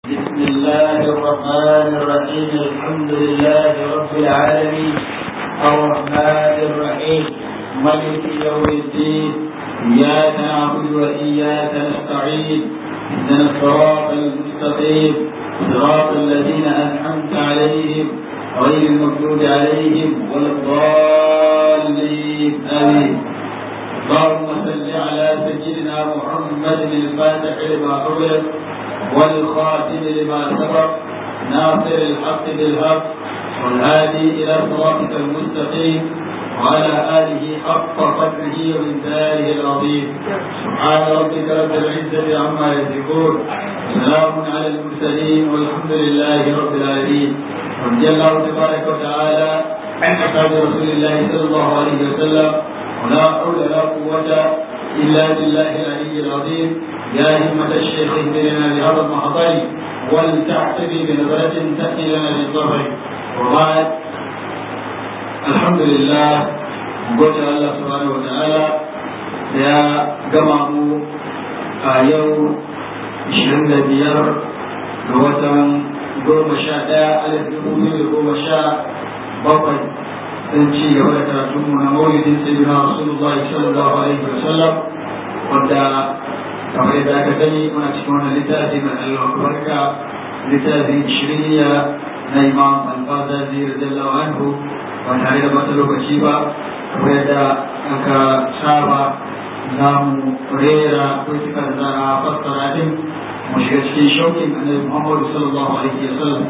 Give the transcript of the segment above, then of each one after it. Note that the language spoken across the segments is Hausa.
بسم الله الرحمن الرحيم الحمد لله رب العالمين الرحمن الرحيم ملك يوم الدين إياك نعبد وإياك نستعين اهدنا الصراط المستقيم صراط الذين أنعمت عليهم غير المغضوب عليهم ولا الضالين آمين اللهم صل على سيدنا محمد الفاتح لما أغلق والخاتم لما سبق ناصر الحق بالحق والهادي إلى صراطك المستقيم وعلى آله حق قدره ومنزاله العظيم سبحان ربك رب العزة عما يصفون وسلام على المرسلين والحمد لله رب العالمين رضي الله تبارك وتعالى عن أصحاب رسول الله صلى الله عليه وسلم ولا حول ولا قوة إلا بالله العلي العظيم يا همة الشيخ اهدنا بهذا المحضر ولتعتبي بنظرة تأتي لنا بالظفر وبعد الحمد لله gode Allah subhanahu wa ta'ala da ya gama mu a yau 25 ga watan goma sha ɗaya alif dubu biyu da goma sha bakwai don ci gaba da karatunmu na maulidin sayyidina rasulullahi sallallahu alaihi wa sallam wanda kamar yadda aka gani muna cikin wannan littafi mai albarka littafin shiriniya na imam al-fazazi radiyallahu anhu ba tare da bata lokaci ba kamar yadda aka saba za mu rera kusurkar za a fassara din mu shiga cikin shaukin annabi muhammadu sallallahu alaihi wa sallam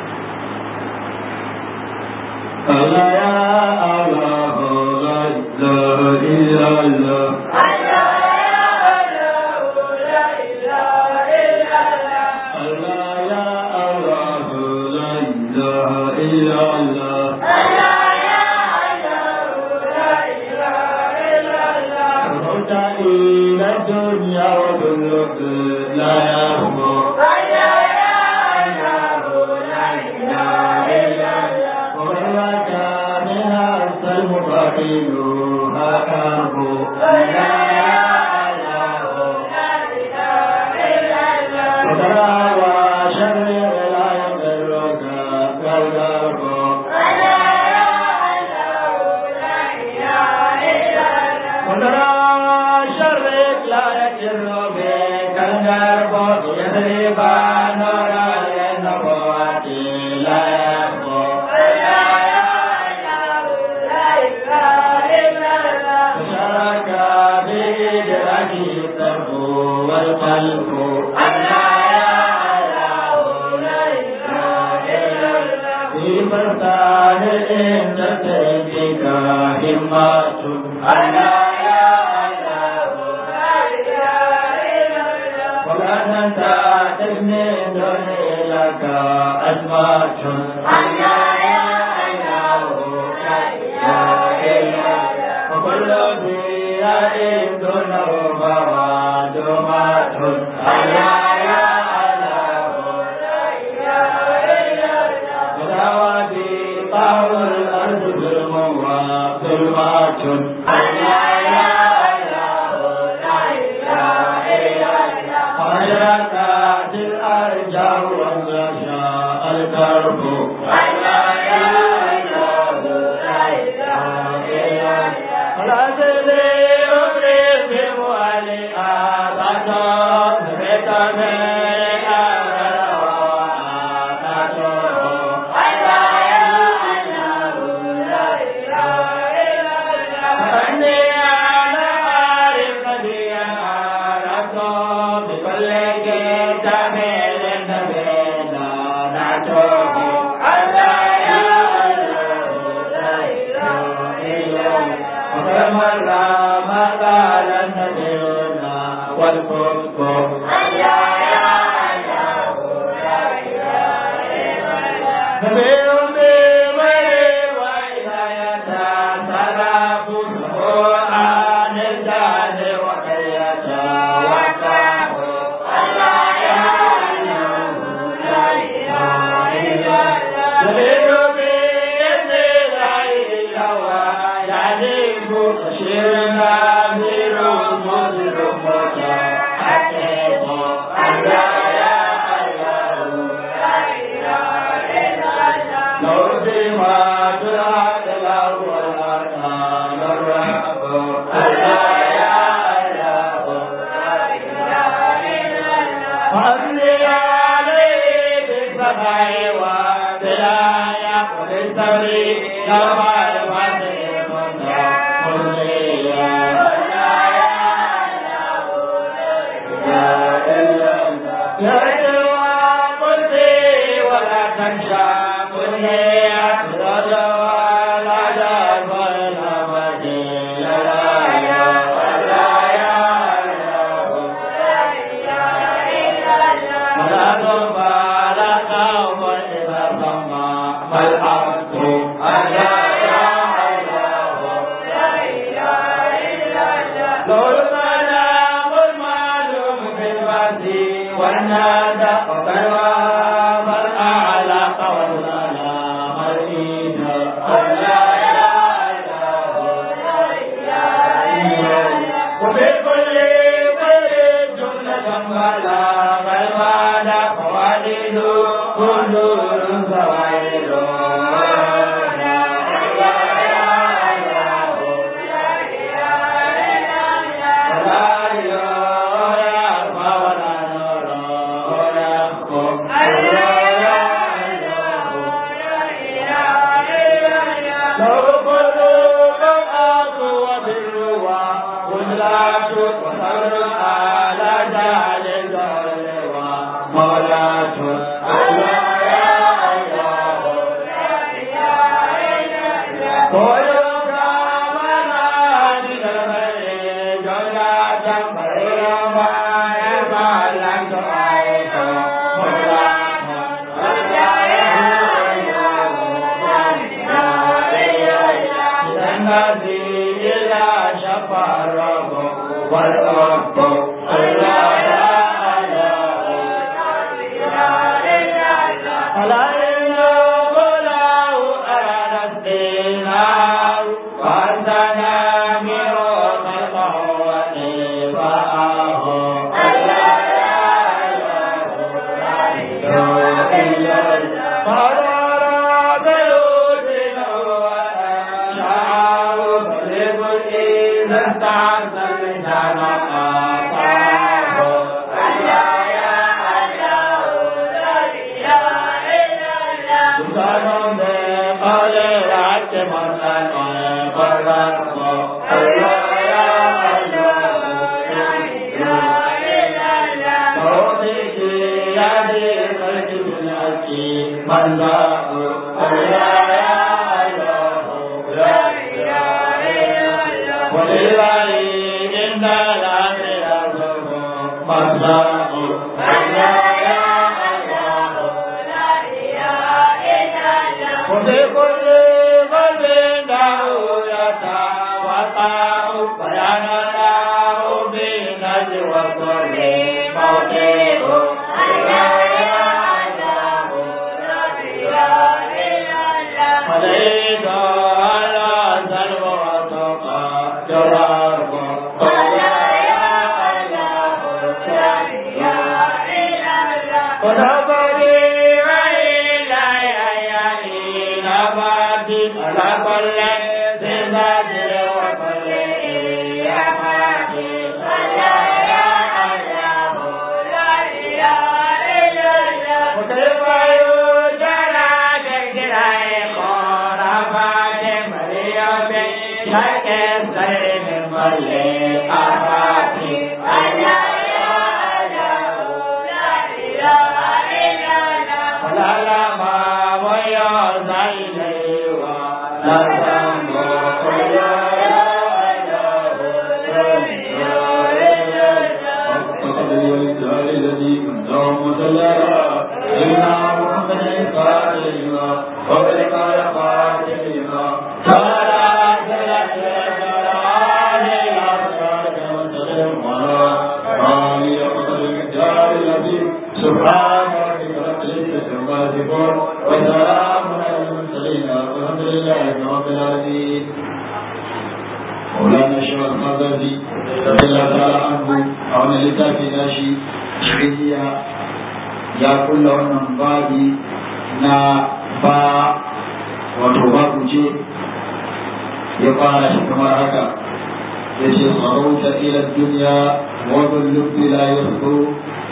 Allah ya Allah la ilaha illallah Shirna, Miro, Mosiro, Mosiro,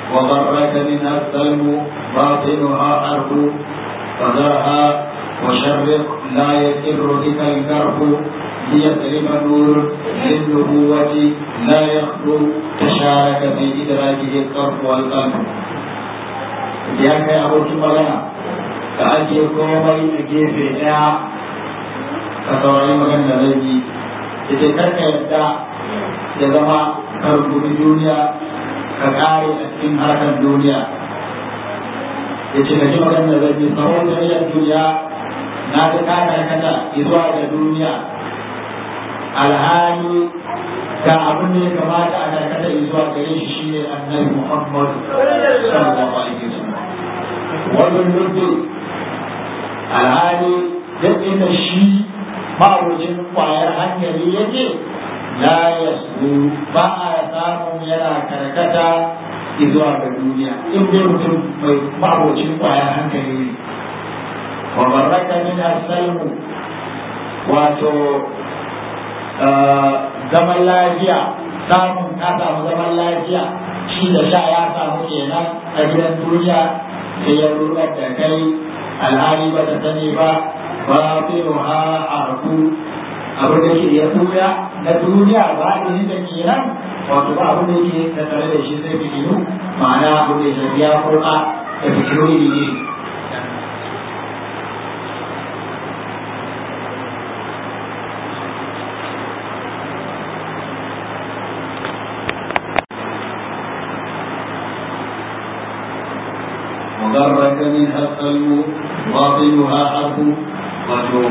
وغرك منها السلم باطنها أرض فذرها وشرق لا يسر بك الكرب ليسلم نور للنبوة لا يخلو تشارك في إدراكه الطرف والقلب ya kai abokin magana ka ake komai a gefe ɗaya ka saurari magana da zai yi ita karka yadda ya zama ka rubuta duniya ka kare a cikin harkar duniya ya ce ka ji magana da zai yi tsawon tarayyar duniya na ga ka karkata zuwa ga duniya alhali ga abin da ya kamata a karkata zuwa gare shi shine annabi Muhammad sallallahu alaihi wasallam wannan lubbi alhali duk inda shi ma'auracin kwayar hankali yake la yasu ba a samun yana karkata zuwa ga duniya in dai mutum mai ma'auracin kwayar hankali ne wa baraka min asalmu wato zaman lafiya samun ka samu zaman lafiya shi da sha ya samu kenan a gidan duniya sai ya rubar da kai alhali ba ta sani ba ba fi ha arku abin da ke ya tuya na duniya ba ni da kenan wato ba abin da ke da tare da shi sai fitilu ma'ana abin da ya biya kurka da fitilu ne وغرك منها القلب باطنها حرب wato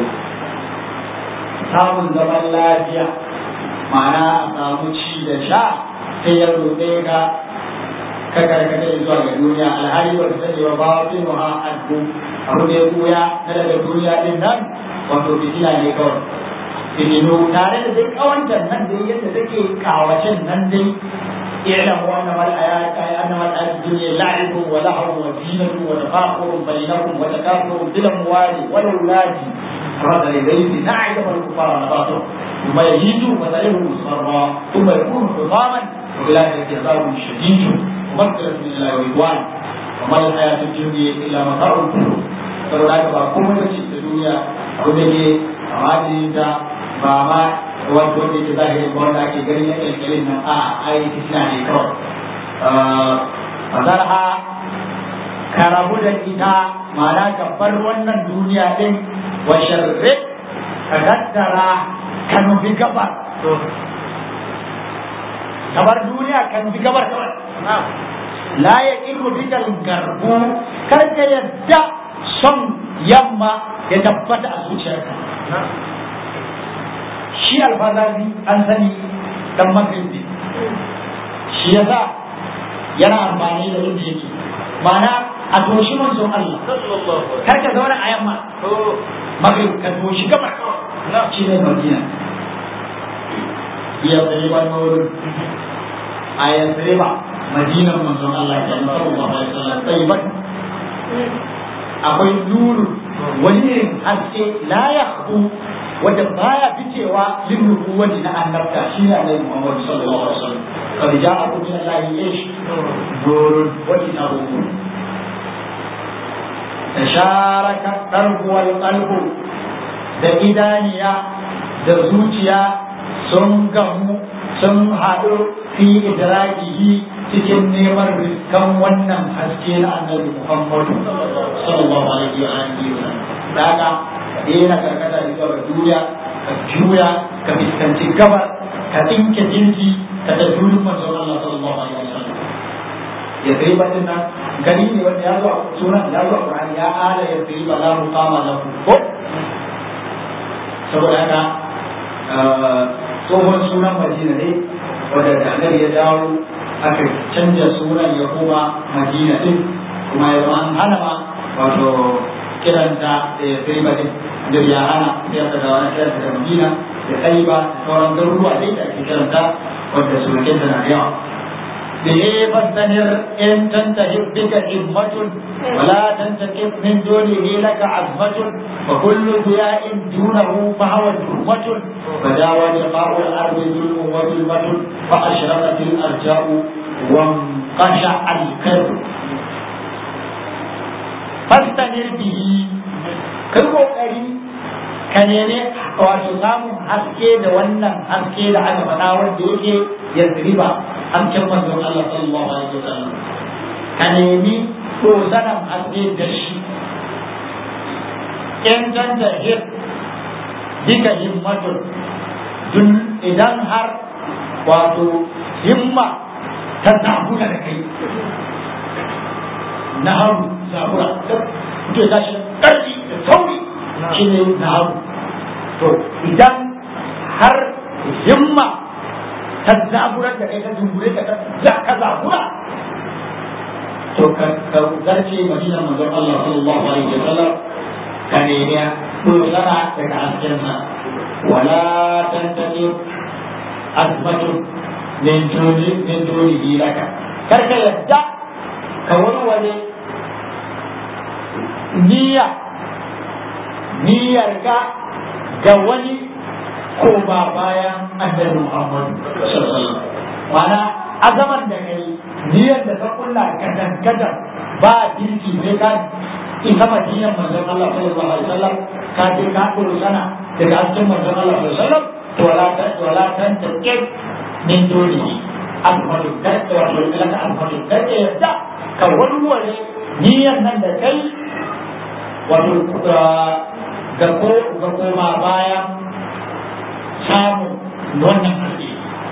samun zaman lafiya ma'ana a samu ci da sha sai ya roƙe ka ka karkata zuwa ga duniya alhali ba ta sani ba ba fi muha addu abu da ya buya na daga duniya din nan wato fitina ne kawai fitinu tare da dai kawantar nan dai yadda take kawacin nan dai اعلموا انما الحياه انما الحياه الدنيا لعب ولهو وزينه وتفاخر بينكم وتكاثر بالاموال والاولاد كمثل غيث نعجب الكفار نباته ثم يهيج فتره مصفرا ثم يكون حطاما وبالاخره عذاب شديد ومغفره من الله ورضوان وما الحياه الدنيا الا متاع الغرور saboda haka ba komai ba ce ta duniya abu da ke a ba ma wanda wanda yake zahiri ba wanda ake gani na kyalkyalin nan a ai fitina ne kawai fasarha ka rabu da ita ma'ana ka bar wannan duniya din wa sharri ka tattara ka nufi gabar ka bar duniya ka nufi gabar kawai la ya iru bikal garbu kar ka yadda son yamma ya tabbata a zuciyarka shi alfazazi an sani dan magribi shi yasa yana amfani da yadda yake ma'ana a toshi manzon Allah kar ka zauna a yamma magrib ka toshi gaba shi ne madina ya tsare ba wurin a ya tsare ba madinan manzon Allah ya sallallahu alaihi wasallam tsayiban akwai nuru wani irin haske la yakhbu wanda baya ficewa lin nubuwati na annabta shi ne Annabi Muhammad sallallahu alaihi wasallam kad ja'akum min Allah ish nurun wa kitabun tasharaka qalbu wal qalbu da idaniya da zuciya sun gamu sun haɗu fi idrakihi cikin neman riskan wannan haske na annabi Muhammad sallallahu alaihi wa alihi wa sallam daga daina karkata zuwa ga duniya ka juya ka fuskanci gabar ka tsinke jinki ka tafi wurin manzon Allah sallallahu alaihi wa sallam ya sai ba din nan gani ne wanda ya zo a sunan ya zo a Qur'ani ya ala ya sai ba la muqama lahu ko saboda haka tsohon sunan Madina ne wanda da annabi ya dawo aka canja sunan ya koma Madina din kuma ya zama an hana ma wato kiranta da ya sai ba din da ya hana sai aka dawo na kiranta da Madina da Taiba da sauran garuruwa dai da ake kiranta wanda sunan na da yawa به فاستنر إن تنتهي بك همة ولا تنتكب من دونه لك عزمة وكل ضياء دونه فهو جرمة فداوى لقاء الأرض ظلم وظلمة فأشرقت الأرجاء kasha alkarbu fastanir bihi kai kokari ka nemi wato samun haske da wannan haske da aka faɗa wanda yake ya riba hasken manzon Allah sallallahu alaihi wasallam ka nemi dozanan haske da shi in tanta hir bika himmatun dun idan har wato himma ta zabura da kai na haru zabura ke tashi ƙarfi da sauri shi ne na haru to idan har himma ta zabura da kai ta dungure ka za ka zabura to ka zarce madina manzon Allah sallallahu alaihi wasallam ka nemi dogara daga haskensa wala tantani azmatu min duni min duni laka kar ka yadda ka warware niyya niyyar ka ga wani ko ba bayan annabi Muhammad sallallahu alaihi wasallam mana azaman da kai niyyar da ka kulla kadan kadan ba dirki sai ka ita madinan manzon Allah sallallahu alaihi wasallam ka je ka kuru sana daga hasken manzon Allah sallallahu alaihi wasallam to wala ta wala ta take min dole alfadu kar ta wato ilaka alfadu kar ta yadda ka warware niyyar nan da kai wato ga ko ga koma baya samu wannan haske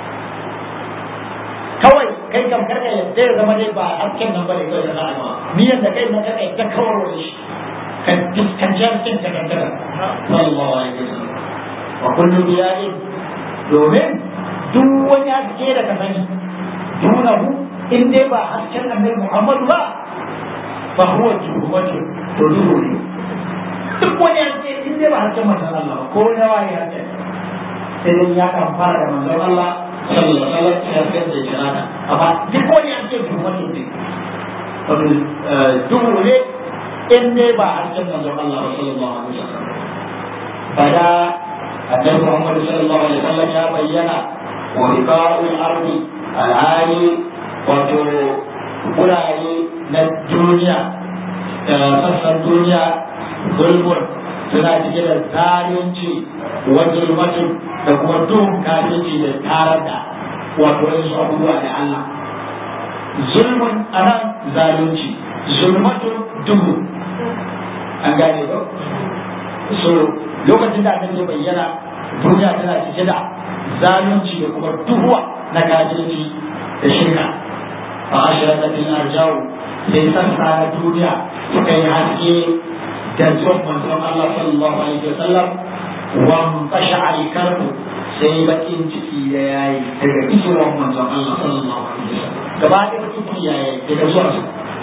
kawai kai kam karka yadda ya zama dai ba hasken nan bane kawai da za'a ba niyyar da kai na karka yadda kawar wani shi ka fuskanci hasken ta kankara sallallahu alaihi wasallam wa kullu biya'in domin duk wani haske da ka sani dunahu in dai ba hasken annabi Muhammadu ba fa huwa juhumatu to duhu ne duk wani haske in dai ba hasken manzon Allah ba ko na waye haske sai dai ya kan fara da manzon Allah sallallahu alaihi wasallam ya fitar da jirana amma duk wani haske juhumatu ne wato duhu ne in dai ba hasken manzon Allah sallallahu alaihi wasallam bada annabi Muhammad sallallahu alaihi wasallam ya bayyana wa riqa'ul ardi al'ali wato wurare na duniya sassan duniya zulmun suna cike da zalunci wa zulmatin da kuma duhun kafirci da tarar da wato wasu abubuwa da Allah zulmun anan zalunci zulmatun duhu an gane ba so lokacin da annabi ya bayyana duniya tana cike da zalunci da kuma duhuwa na kafirci da shirka fa ashraqat al-arjau sai sassa na duniya suka yi haske da zuwan manzon Allah sallallahu alaihi wasallam wa qasha al-karbu sai bakin ciki da yayi daga isuwan manzon Allah sallallahu alaihi wasallam gaba da bakin ciki yayi daga zuwan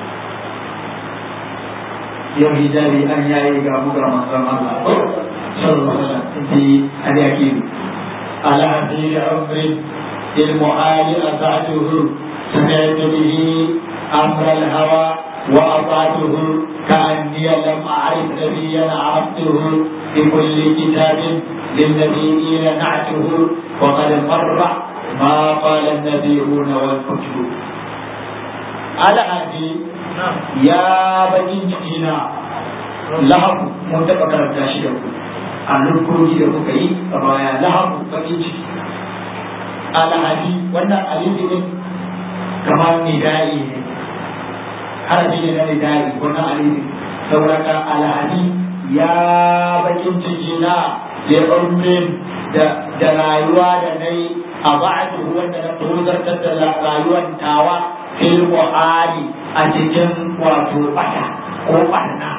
yau hijabi an yayi ga buga manzon Allah sallallahu alaihi wasallam fi al-yaqin على هذه عمر المعالي أطعته سمعت به أمر الهوى وأطعته كأني لم أعرف نبيا عرفته بكل كتاب للنبيين نعته وقد مر ما قال النبيون والكتب على هذه يا بني جئنا لهم متفكر تاشيه a nufofi da kuka yi a baya lahabu bakin ciki alhadi wannan alifi ne kamar nidai ne harafi ne na nidai wannan alifi sauraka alhadi ya bakin ciki na ya da da rayuwa da na yi a ba'adu wanda na tozartar da rayuwar tawa fil mu'ali a cikin wato bata ko barna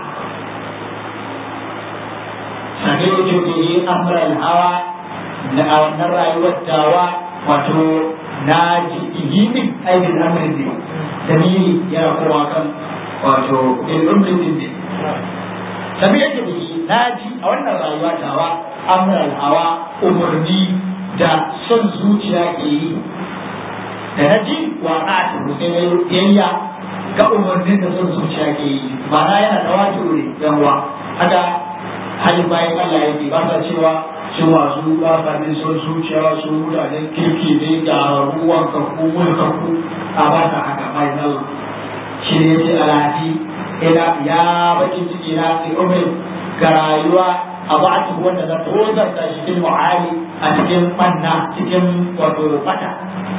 سمعت به أمر الهوى أن الرأي والدعوى wato na ji ihimin aikin amrin ne dalili yana kowa kan wato ilmin din ne sami yake da na ji a wannan rayuwa tawa amral hawa umarni da son zuciya ke yi da na ji wa a tuhu sai na yayya ga umarnin da son zuciya ke yi ma'ana yana da wato ne yanwa haka halin bayan Allah yake ba sa cewa su masu ɗafafin son zuciya su mutanen kirki ne ga ruwan kakku mulkakku a ba ta haka mai zalla shi ne ce alafi ina ya bakin ciki na fi umar ga rayuwa a ba ta wanda za ta wazarta shi cikin mu'ali a cikin manna cikin wato bata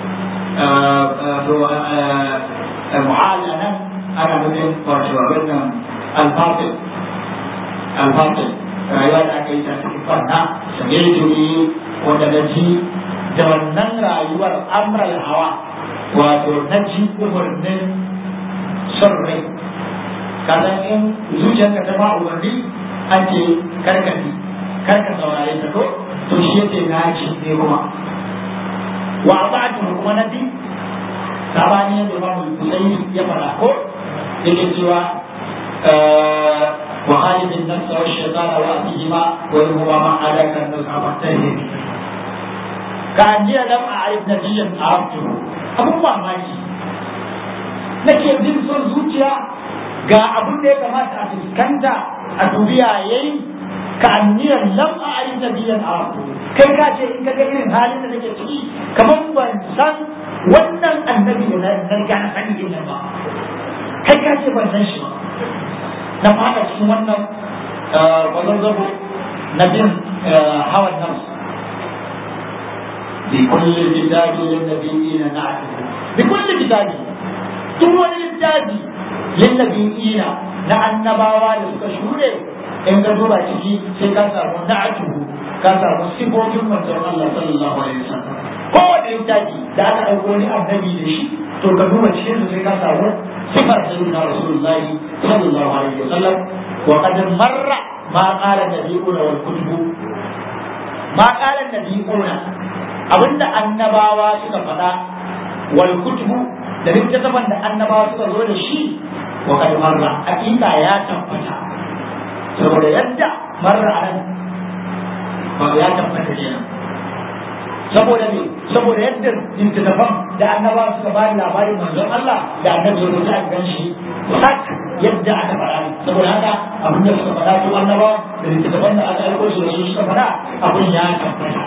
mu'ali a nan ana nufin wato abin nan alfafin alfafin rayuwa da aka yi ta cikin fanna sanye tuni wanda na ji da wannan rayuwar amral hawa wato na ji umarnin son rai kasan in zuciyarka ta ba umarni an ce karkati karka saurare ta ko to shi yake na ji ne kuma wa ba'du kuma na bi sabani yadda ba mu kusai ya fara ko yake cewa وخالف النفس والشيطان وأتيهما وإنهما ما عاداك النزع فاتهم كأني لم أعرف نبيا عرفته أبو mamaki nake jin son zuciya ga abin da ya kamata a fuskanta a duniya yayi ka anniyar lam a ayin nabiyan arabtu kai ka ce in ka ga irin halin da nake ciki kamar ban san wannan annabi da na riga na sani din nan ba kai ka ce ban san shi ba na fada cikin wannan kwazazzabo na bin hawan nan بكل كتاب للنبيين نعته بكل كتاب duk wani littafi linnabiyina na annabawa da suka shure in ka duba ciki sai ka samu na'atuhu ka samu sifofin manzon Allah sallallahu alaihi wasallam kowane littafi da aka ɗauko ni annabi da shi to ka duba cikin sai ka samu sifar sayyidina rasulullahi sallallahu alaihi wasallam wa qad marra ma qala nabiyuna wal kutubu ma qala nabiyuna abinda annabawa suka faɗa wal kutubu da littattafan da annabawa suka zo da shi wa qad marra hakika ya tabbata saboda yadda marra nan ba ya tabbata kenan saboda ne saboda yadda littattafan da annaba suka bani labarin manzon Allah da annabi ya rubuta a gan shi sak yadda aka faɗa ne saboda haka abin da suka faɗa su annaba da littattafan da aka aiko su da su suka faɗa abin ya tabbata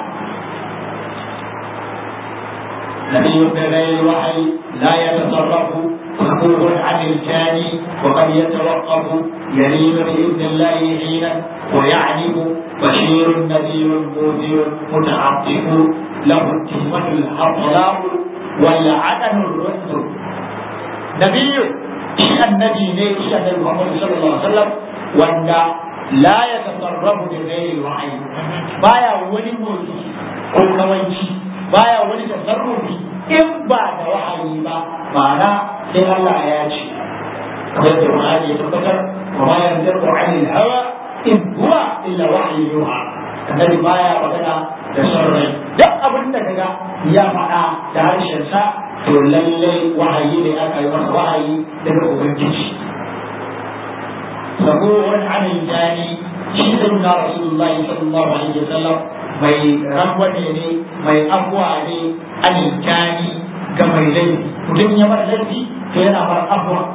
نبي بغير الوحي لا يتصرف مكروه عن الجاني وقد يتوقف يلين بإذن الله حينا ويعلم بشير نذير منذر متعطف له التهمة الحطلاء والعدن الرد نبي شيء النبي ليه شيء النبي محمد صلى الله عليه وسلم وأن لا يتصرف بغير الوحي بايا ولي موتي ko kawanci baya wani tasarrufi in ba da wahayi ba ma'ana sai Allah ya ce kamar da Qur'ani ya tabbatar wa ma yanziqu 'anil hawa in huwa illa wahyu yuha annabi baya magana da sarrai duk abin da kaga ya faɗa da harshen sa to lallai wahayi ne aka yi masa wahayi daga ubangiji sabuwar anil jani shi sunna rasulullahi sallallahu alaihi wasallam mai rangwane ne mai abuwa ne alikani ga mai laifi mutum ya bar laifi to yana bar abuwa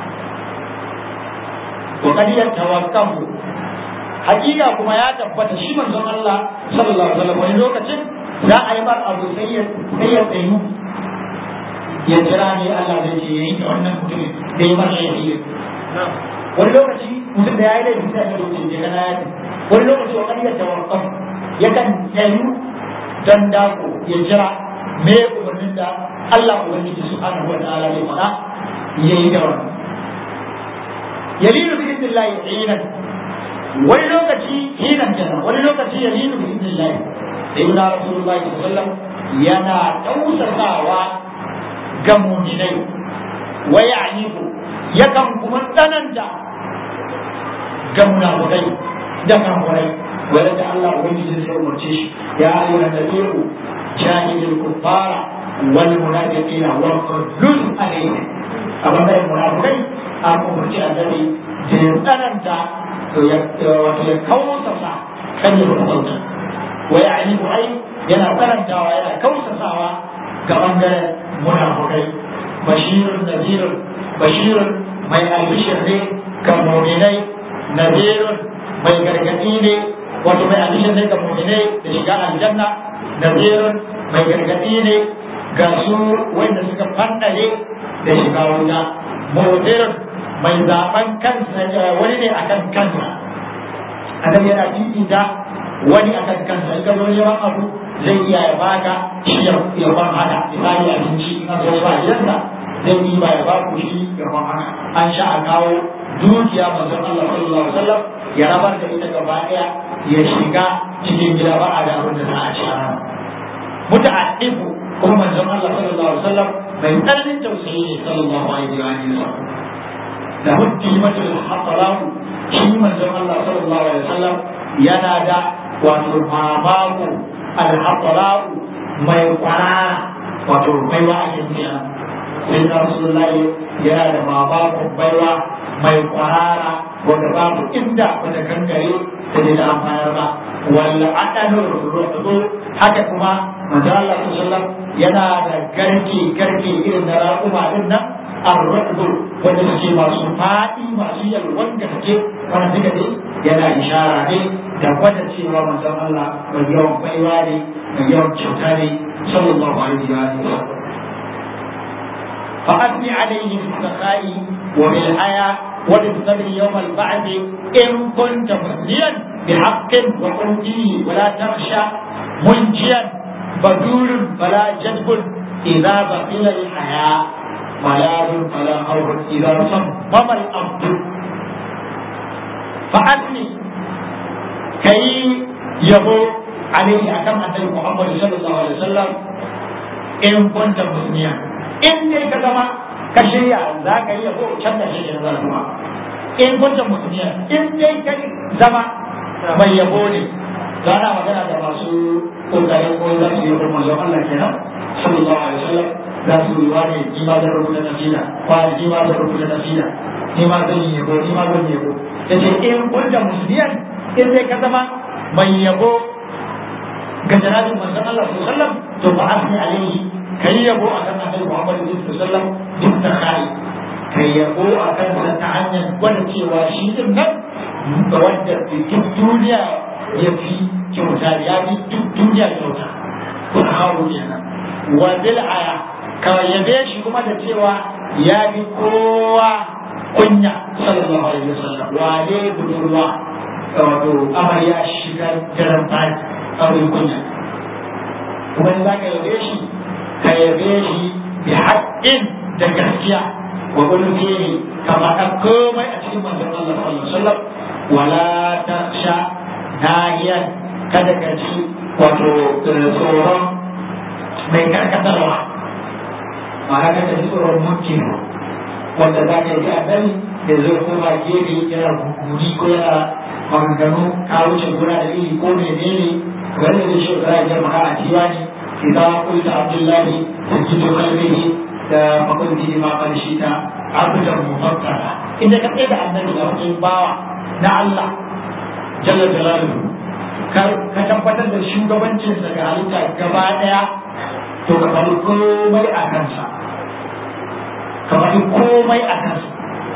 wa kad yatawakkafu hakika kuma ya tabbata shi manzon Allah sallallahu alaihi wasallam wani lokacin za a yi bar abu sai ya sai ya tsayu ya jira ne Allah zai ce yayi da wannan mutumin da ya bar laifi wani lokaci mutum da ya yi laifi sai ya ce je kana ya wani lokaci wa kad yatawakkafu yakan tsayu don dako ya jira me umarnin da Allah Ubangiji subhanahu wa ta'ala ya faɗa ya yi da wannan yalinu bi idnillahi hinan wani lokaci hinan kenan wani lokaci yalinu bi idnillahi sai na rasulullahi sallallahu alaihi wasallam yana tausasawa ga mu'minai wa ya'nifu yakan kuma tsananta ga munafikai da kafirai ولد الله وجه sai umarce shi ya ayyuha nabiyyu jahidil kuffara wal munafiqina wa qul alayhim abin da munafikai an umarci annabi da ya tsananta wato ya kausasa kan ya rubuta wa ya'ni ai yana tsanantawa yana kausasawa ga bangaren munafikai bashirun nadirun bashirun mai albishir ne ga mu'minai nadirun mai gargadi ne wato mai alishin ne ga mu'minai da shiga aljanna nazirun mai gargadi ne ga su wanda suka fandare da shiga wuta mu'minun mai zaben kansa wani ne akan kansa annabi yana fifita wani akan kansa in ka zo neman abu zai iya ya baka shi ya ban hada misali abinci in ka zo ba gidansa zai yi ba ya ba ku shi ya ban hada an sha a kawo dukiya manzon Allah sallallahu alaihi wasallam ya rabar da ita gaba daya ya shiga cikin gida ba a da abin da za a ci a rana muta'addifu kuma manzon Allah sallallahu alaihi wasallam mai tsananin tausayi ne sallallahu alaihi wasallam da hujji matul hasalahu shi manzon Allah sallallahu alaihi wasallam yana da wato mamaku al-hasalahu mai kwarara wato baiwa a cikin sai da Rasulullahi yana da mamaku baiwa mai kwarara wanda babu inda wata kankare ta da amfanar ba walla adalu ruhu haka kuma manzon Allah sallallahu alaihi wasallam yana da garke garke irin na raƙuma din nan arrubu wanda suke masu faɗi masu yalwan gaske wanda suka ne yana ishara ne da gwada cewa manzon Allah mai yawan baiwa ne mai yawan kyauta ne sallallahu alaihi wa sallam فأثني عليه في السخاء وبالحياة وبالصبر يوم البعث إن كنت مثنيا بحق وقلته ولا تخشى منجيا بدور فلا جذب إذا بقي الحياة ملاذ فلا خوف إذا صمم الأرض فأثني كي يبو عليه أكم أن محمد صلى الله عليه وسلم إن كنت مسلما إن كما كشيء ذاك يبو كم شيء ذاك in kunta musulmiya in dai kai zama mai yabo ne za na magana da masu kokarin ko za su yi manzon Allah kenan sallallahu alaihi wasallam za su yi wani ni ma zan rubuta nasida wani ni ma zan rubuta nasida ni ma zan yi yabo ni ma zan yi yabo yace in kunta musliyan in dai ka zama mai yabo ga janabin manzon Allah sallallahu alaihi wasallam to fa asni alaihi kai yabo akan annabi Muhammad sallallahu alaihi wasallam duk da kai kai yabo akan sa ta hanyar gwada cewa shi din nan da wanda duk duniya ya fi kyauta ya fi duk duniya kyauta kun hawo kenan wa bil aya ka yabe shi kuma da cewa ya fi kowa kunya sallallahu alaihi wasallam wane budurwa wato amarya shiga daren fari auren kunya kuma za ka yabe shi ka yabe shi bi haƙƙin da gaskiya wa ulfihi ka faɗa komai a cikin manzon Allah sallallahu alaihi wasallam wala taksha nahiyan kada ka ci wato tsoron mai karkatarwa ma'ana kada ji tsoron mulkin wanda za ka yi annabi da zai koma gefe yana guguri ko yana maganganu ka wuce gona da iri ko menene wanda zai shi da ya maka a diwani idan kulta abdullahi sajidu qalbihi da makulti ma qarshita abdan mufakkara inda ka tsaye da annabi da wani bawa na Allah jalla jalaluhu ka tabbatar da shugabancin sa ga halitta gaba daya to ka faɗi komai a kansa ka faɗi komai a kansa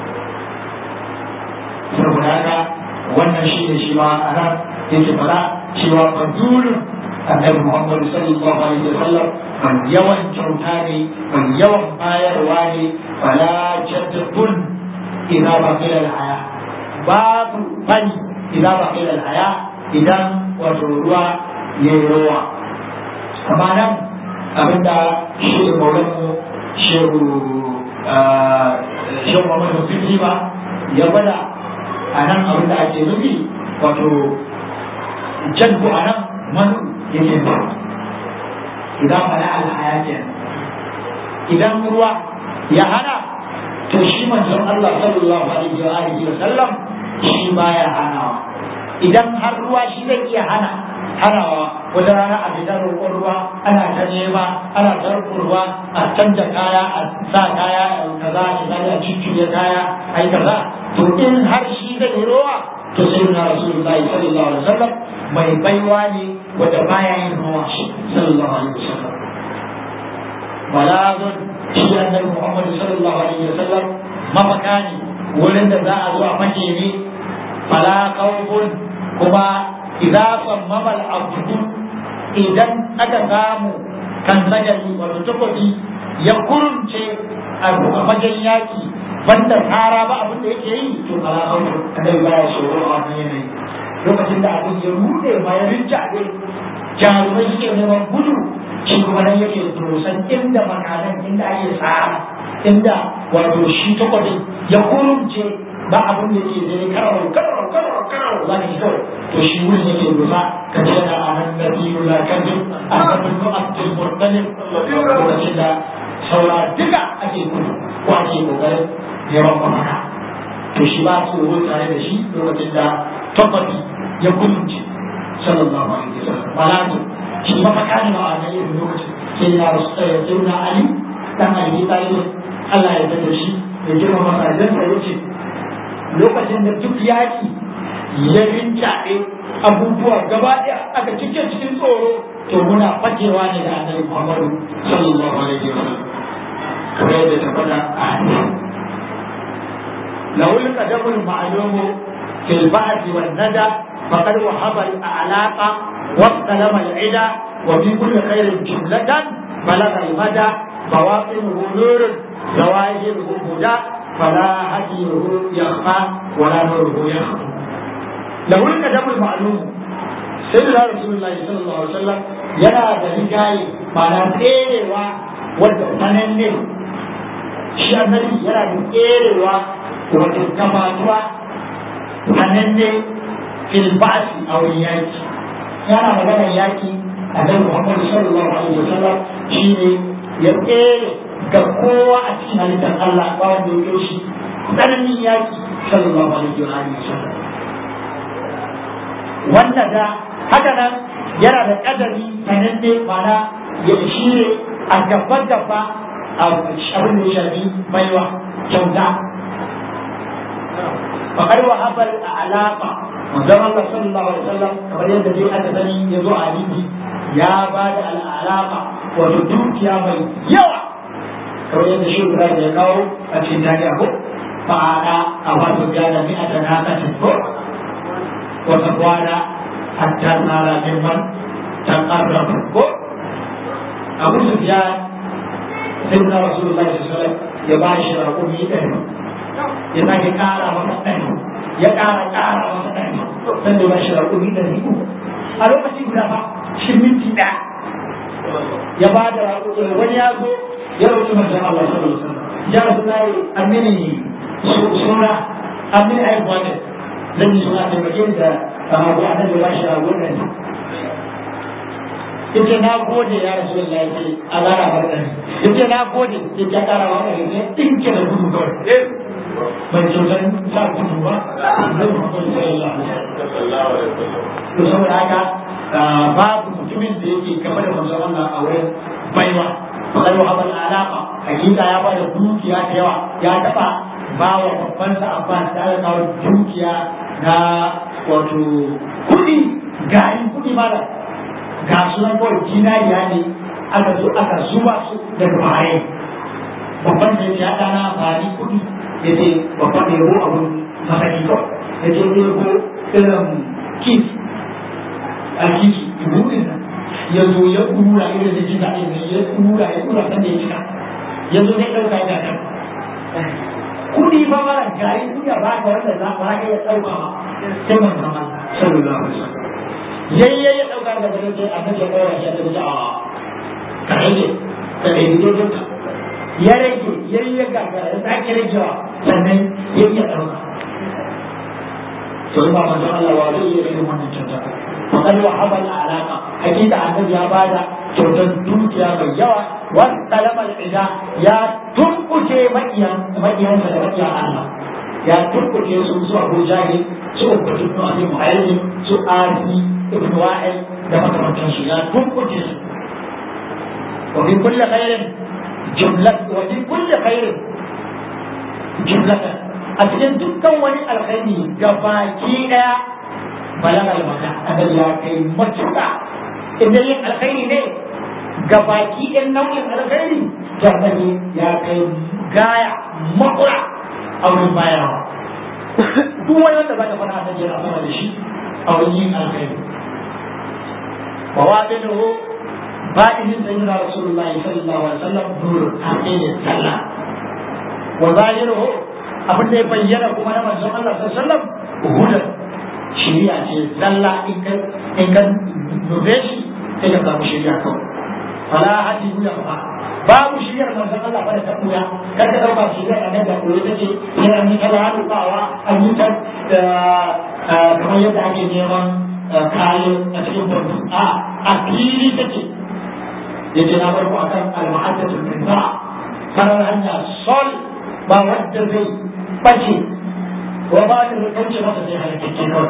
saboda haka wannan shi ne shi ma a nan yake fara cewa fadulun annabi Muhammad sallallahu alaihi wasallam man yawan kyauta ne man yawan bayarwa ne fala jaddun idza baqila al-haya babu bani idza baqila al-haya idan wato ruwa ya yi ruwa amma nan abinda shi maulanmu shehu shehu Muhammad Sirri ba ya gwada a nan abin da ake nufi wato jaddu a nan manu yake nufi idan mana alhaya ke idan ruwa ya hana to shi manzon Allah sallallahu alaihi wa alihi wa sallam shi baya hanawa idan har ruwa shi zai iya hana hanawa wata rana a fitar roƙon ruwa ana ta nema ana ta ruwa a canja kaya a sa kaya a kaza a misali a cikin kaya a yi kaza to in har shi zai yi ruwa to sai na rasulullahi sallallahu alaihi wasallam mai baiwa ne wanda baya yin ruwa shi sallallahu alaihi wasallam balazun shi annabi muhammad sallallahu alaihi wasallam mafaka ne wurin da za a zo a fake ne fala khawfun kuma idza sammama al-abdu idan aka samu kan sajali wato takobi ya kurumce a fagen yaki banda tsara ba abin da yake yi to ala hautu kadai baya tsoro a wannan yanayi lokacin da abin ya rude ma ya rinjaɗe jarumai suke neman gudu shi kuma nan yake dosan inda makanan inda ake tsara inda wato shi takwabin ya kurumce ba abin da yake zai karau karau karau karau za ka ji kawai to shi wurin yake dosa ka ce da anan da biyu la kajin annabin ko abdul murtalib lokacin da saura duka ake gudu ko ake kokarin neman mafaka to shi ba tsoro tare da shi lokacin da tabbabi ya kunce sallallahu alaihi wasallam malatu shi mafaka ne a wannan irin lokacin sai na rasu na ali dan ali talib Allah ya tada shi ya girma masa idan sai yace lokacin da duk yaki ya rinjaɗe abubuwa gaba ɗaya aka cike cikin tsoro to muna fakewa ne da annabi Muhammadu sallallahu alaihi wasallam kamar yadda ta faɗa a hadisi له القدم المعلوم في البعث والندى فقد وهب الأعلاق واستلم العدا وفي كل خير جملة بلغ المدى بواطنه نور ظواهره هدى فلا هديه يخفى ولا نوره يخفى له القدم المعلوم سيدنا رسول الله صلى الله عليه وسلم yana da rigaye ma'ana tserewa wadda sananne shi annabi yana da tserewa wato gabatuwa sananne fil ba'si a wurin yaki yana maganar yaki a dan Muhammad sallallahu alaihi wasallam shine ya tsere ga kowa a cikin halittar Allah ba wanda ya kai shi tsananin yaki sallallahu alaihi wasallam wanda da haka nan yana da kadari sananne mana ya shine a gaba gaba a abin da ya shafi baiwa kyauta فقد وهب العلاقة وزم الله صلى الله عليه وسلم كما يد دي أنا بني يزوع عليه يا بعد العلاقة وتدوك يا بي يوا كما يد شو بلا يقاو أتشين جاكي أبو فأنا أفاد بيانا مئة ناقة فوق وتقوانا حتى صار ممن تقرب فوق أبو سفيان سيدنا رسول الله صلى الله عليه وسلم يباشر أمي أهله ya sake kara masa ɗani ya kara kara masa ɗani san da bashi raƙumi da riku a lokaci guda fa shi minti ɗaya ya ba da raƙumi wani ya zo ya roƙi manzon Allah sallallahu alaihi wasallam ya rasu na yi amini suna amini aibuwa ne zan yi suna taimake da abu a nan da bashi raƙumi da yace na gode ya rasu da ya ce a lara barkani yace na gode ya ce kara wa ɗari ne ɗinke da gudu kawai ban kyautar sa gudu ba zai muhammadu sallallahu alaihi to saboda haka babu mutumin da yake gaba da manzon Allah a wurin baiwa fakar wa abal alaka hakika ya bada dukiya da yawa ya taba ba wa babban sa Abbas da aka kawo dukiya na wato kuɗi garin kuɗi mala ga sunan kawai jinariya ne aka zo aka zuba su daga baya babban da ya ɗana bari kuɗi ya ce babban da yabo abun masaki kawai ya ce ya yabo irin kif alkiki buɗin nan ya zo ya ɗura irin da jika ɗin nan ya ɗura ya ɗura sanda ya cika ya zo ya ɗauka ya kan kuɗi ba mara gari kuɗi a baka wanda za ba ka iya ɗauka ba sai man zama sallallahu alaihi wasallam yayye ya ɗauka da gare sai annabi ya ɗaura shi a ɗauka a ka rage ka rage dai ya rage ya yi ya gagara ya sake ragewa sannan ya iya ɗauka to ba manzo Allah wa zai iya irin wannan kyauta fakar wa habal alaka hakika annabi ya bada kyautar dukiya mai yawa wa kalamar ida ya turkuce makiyan makiyansa da makiyan Allah ya turkuce su su Abu Jahil su Ubud ibn Abi Mu'ayyid su Arfi ibn Wa'il da makamantan su ya turkuce su wa bi kulli khairin jumlat wa fi kulli khairin jumlatan a cikin dukkan wani alkhairi gabaki daya balagal maka annabi ya kai matuƙa idan yin alkhairi ne gabaki ɗin nau'in alkhairi to annabi ya kai gaya makura a wurin bayarwa duk wani wanda zaka fara annabi yana sama da shi a wani yin alkhairi wa wabinuhu ba'idin sayyidina rasulullahi sallallahu alaihi wasallam nurun hakke ne sallah wa zahiruhu abin da ya bayyana kuma na manzon Allah sallallahu alaihi wasallam hudan shiriya ce zalla in ka in ka dube shi sai ka samu shiriya kawai fala hadi ya fa babu shiriyar manzon Allah ba da ta kuya kar ka dauka shiriyar annabi da koyo take sai an yi ta halukawa an yi ta kamar yadda ake neman kayan a cikin farko a a fili take yace na farko akan al-muhaddathul kinza farar hanya sol ba wadda zai bace wa ba da zai kauce masa sai halakakke kawai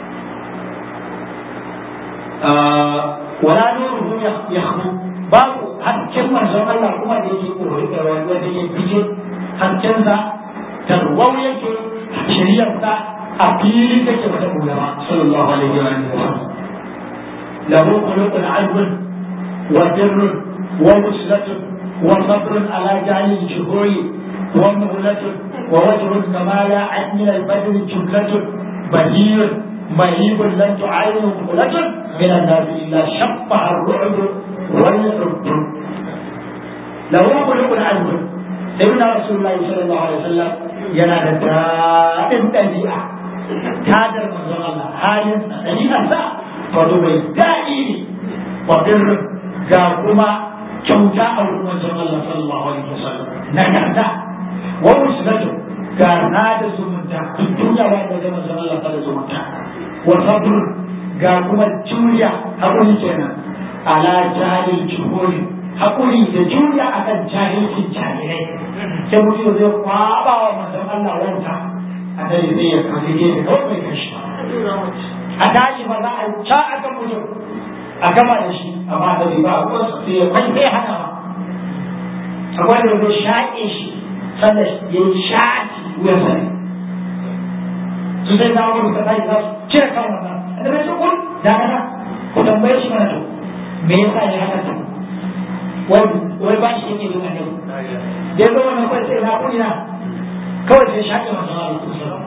wala nuruhu yakhbu babu hasken manzon Allah kuma da yake koyi da wanda yake fice hasken sa tarwau yake shiriyar sa a fili take mata ulama sallallahu alaihi wa sallam lahu khuluqun azbun wa birrun wa muslatun wa sabrun ala jahil shuhuri wa muhlatun wa wajhun kama la min al-badr jumlatun bahir مهيب لن تعاينه مهلة من الناس إلا شبه الرعب والحب له خلق عزم سيدنا رسول الله صلى الله عليه وسلم ينادى دائم تبيئة تادر من الله حالي تبيئة سا فدوبي دائم وبر جاكما kyauta a wurin manzon Allah sallallahu alaihi wasallam nagarta wa musnatu ga na da zumunta duk duniya ba da manzon Allah ta da zumunta wa sabr ga kuma juriya hakuri kenan ala jahil juhuri hakuri da juriya akan jahilcin jahilai sai mutum zai kwaba wa manzon Allah wanta a dare zai ya kafi gefe kawai bai kashi a tashi ba za a ca akan mutum a gama da shi amma da ba a kusa sai ya kwai sai hana ma akwai da zai shaƙe shi sannan ya yi shaƙi wuyan sani su sai na wani ka tashi za su cire kan wannan da bai kun da kana ku tambaye shi mana to me yasa ya haka ta wai wai ba shi yake yin annabi da zo wannan kai sai na kuni na kawai sai shaƙe manzon Allah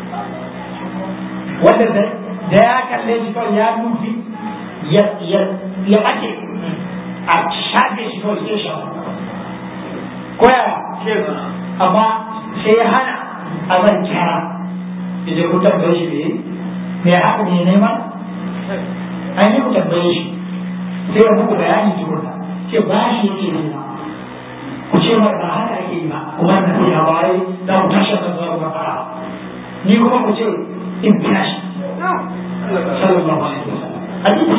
wanda da ya kalle shi kawai ya nufi ya ɓace a shafe shi kawai sai sha koya amma sai ya hana a zan kyara da je ku tambaye shi ne me ya haka ne neman an yi ku tambaye shi sai ya muku bayani tukuna ce ba shi yake nema ku ce mar ba haka ake yi ba kuma na sai ya waye za ku tashi da zuwa ba fara ni kuma ku ce in biya shi sallallahu alaihi wasallam hadisi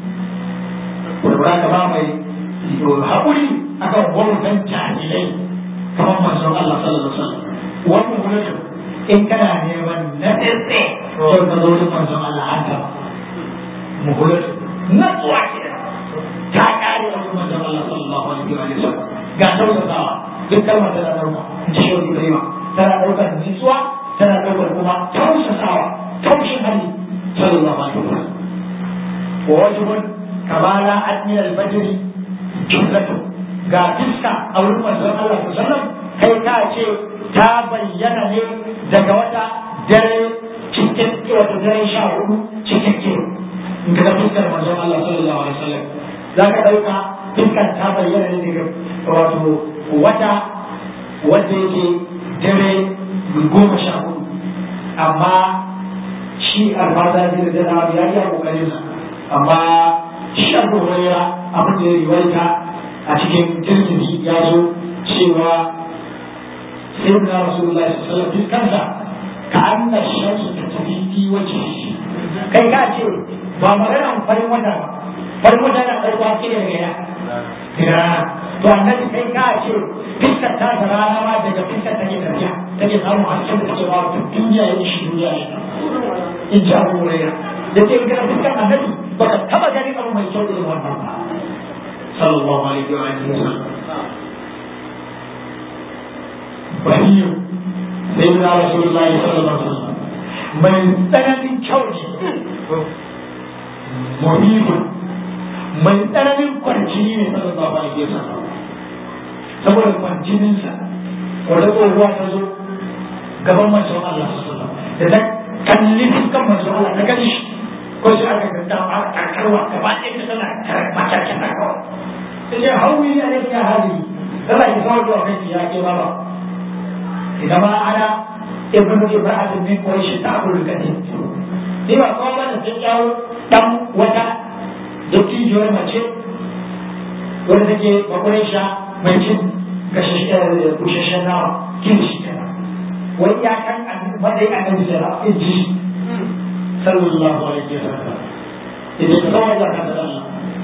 ne da ka ba mai haƙuri akan gwamnatin jahilai kamar manzon Allah sallallahu alaihi wasallam wannan gwamnatin in kana neman na tsetse to ka zo da manzon Allah an gaba muhulatu na tsuwa ke ta kare wa manzon Allah sallallahu alaihi wasallam ga tausasawa duk kalmar da na dauka in ji shi da yawa tana daukar nutsuwa tana daukar kuma tausasawa taushin hali sallallahu alaihi wasallam wa wajibun kamala admin al-badri jumlatu ga fiska a wurin manzon Allah sallallahu kai ka ce ta bayyana ne daga wata dare cikin wata dare sha hudu cikin ke in ka fiskar manzon Allah sallallahu alaihi wasallam za ka dauka fiskar ta bayyana ne daga wato wata wanda yake dare goma sha hudu amma shi alfasa ne da zai ya yi a kokarin sa amma shi abu hurera abin da ya riwaita a cikin tirmidhi ya zo cewa sai da rasulullahi sallallahu alaihi kansa ka anna shamsu ta tafi fi wajhi kai ka ce ba magana farin wata ba farin wata na farko ake da gaya daga rana to annabi kai ka ce fiskar ta da rana ma daga fiskar take tafiya take samun hasken da take ba duk duniya ya shi duniya ne in ji abu hurera da ce ga fiskar annabi baka taba ganin abu mai kyau irin wannan ba sallallahu alaihi wa alihi wasallam bahiyu sai da rasulullahi sallallahu alaihi wasallam mai tsananin kyau ne muhimu mai tsananin kwarjini ne sallallahu alaihi wasallam saboda kwarjininsa wata tsohuwa ta zo gaban manzon Allah sallallahu alaihi wasallam da ta kalli fuskan manzon Allah ta gani shi ko shi aka ga ta a karkarwa gaba ɗaya ta tana karɓa ta ta kawai ta ce hauwi ne ya hali tana ki sauwa zuwa kai ya ke baba idan ma ana ibn ibrahim min quraish ta'bulu kadin ni ba kawai ba da sai yawo dan wata dattijuwar mace wanda take bakuraisha mai cin gashashen nawa kin shi kenan wai ya kan matsayin annabi da rafi ji sallallahu alaihi wa sallam idan ka kawai da kan Allah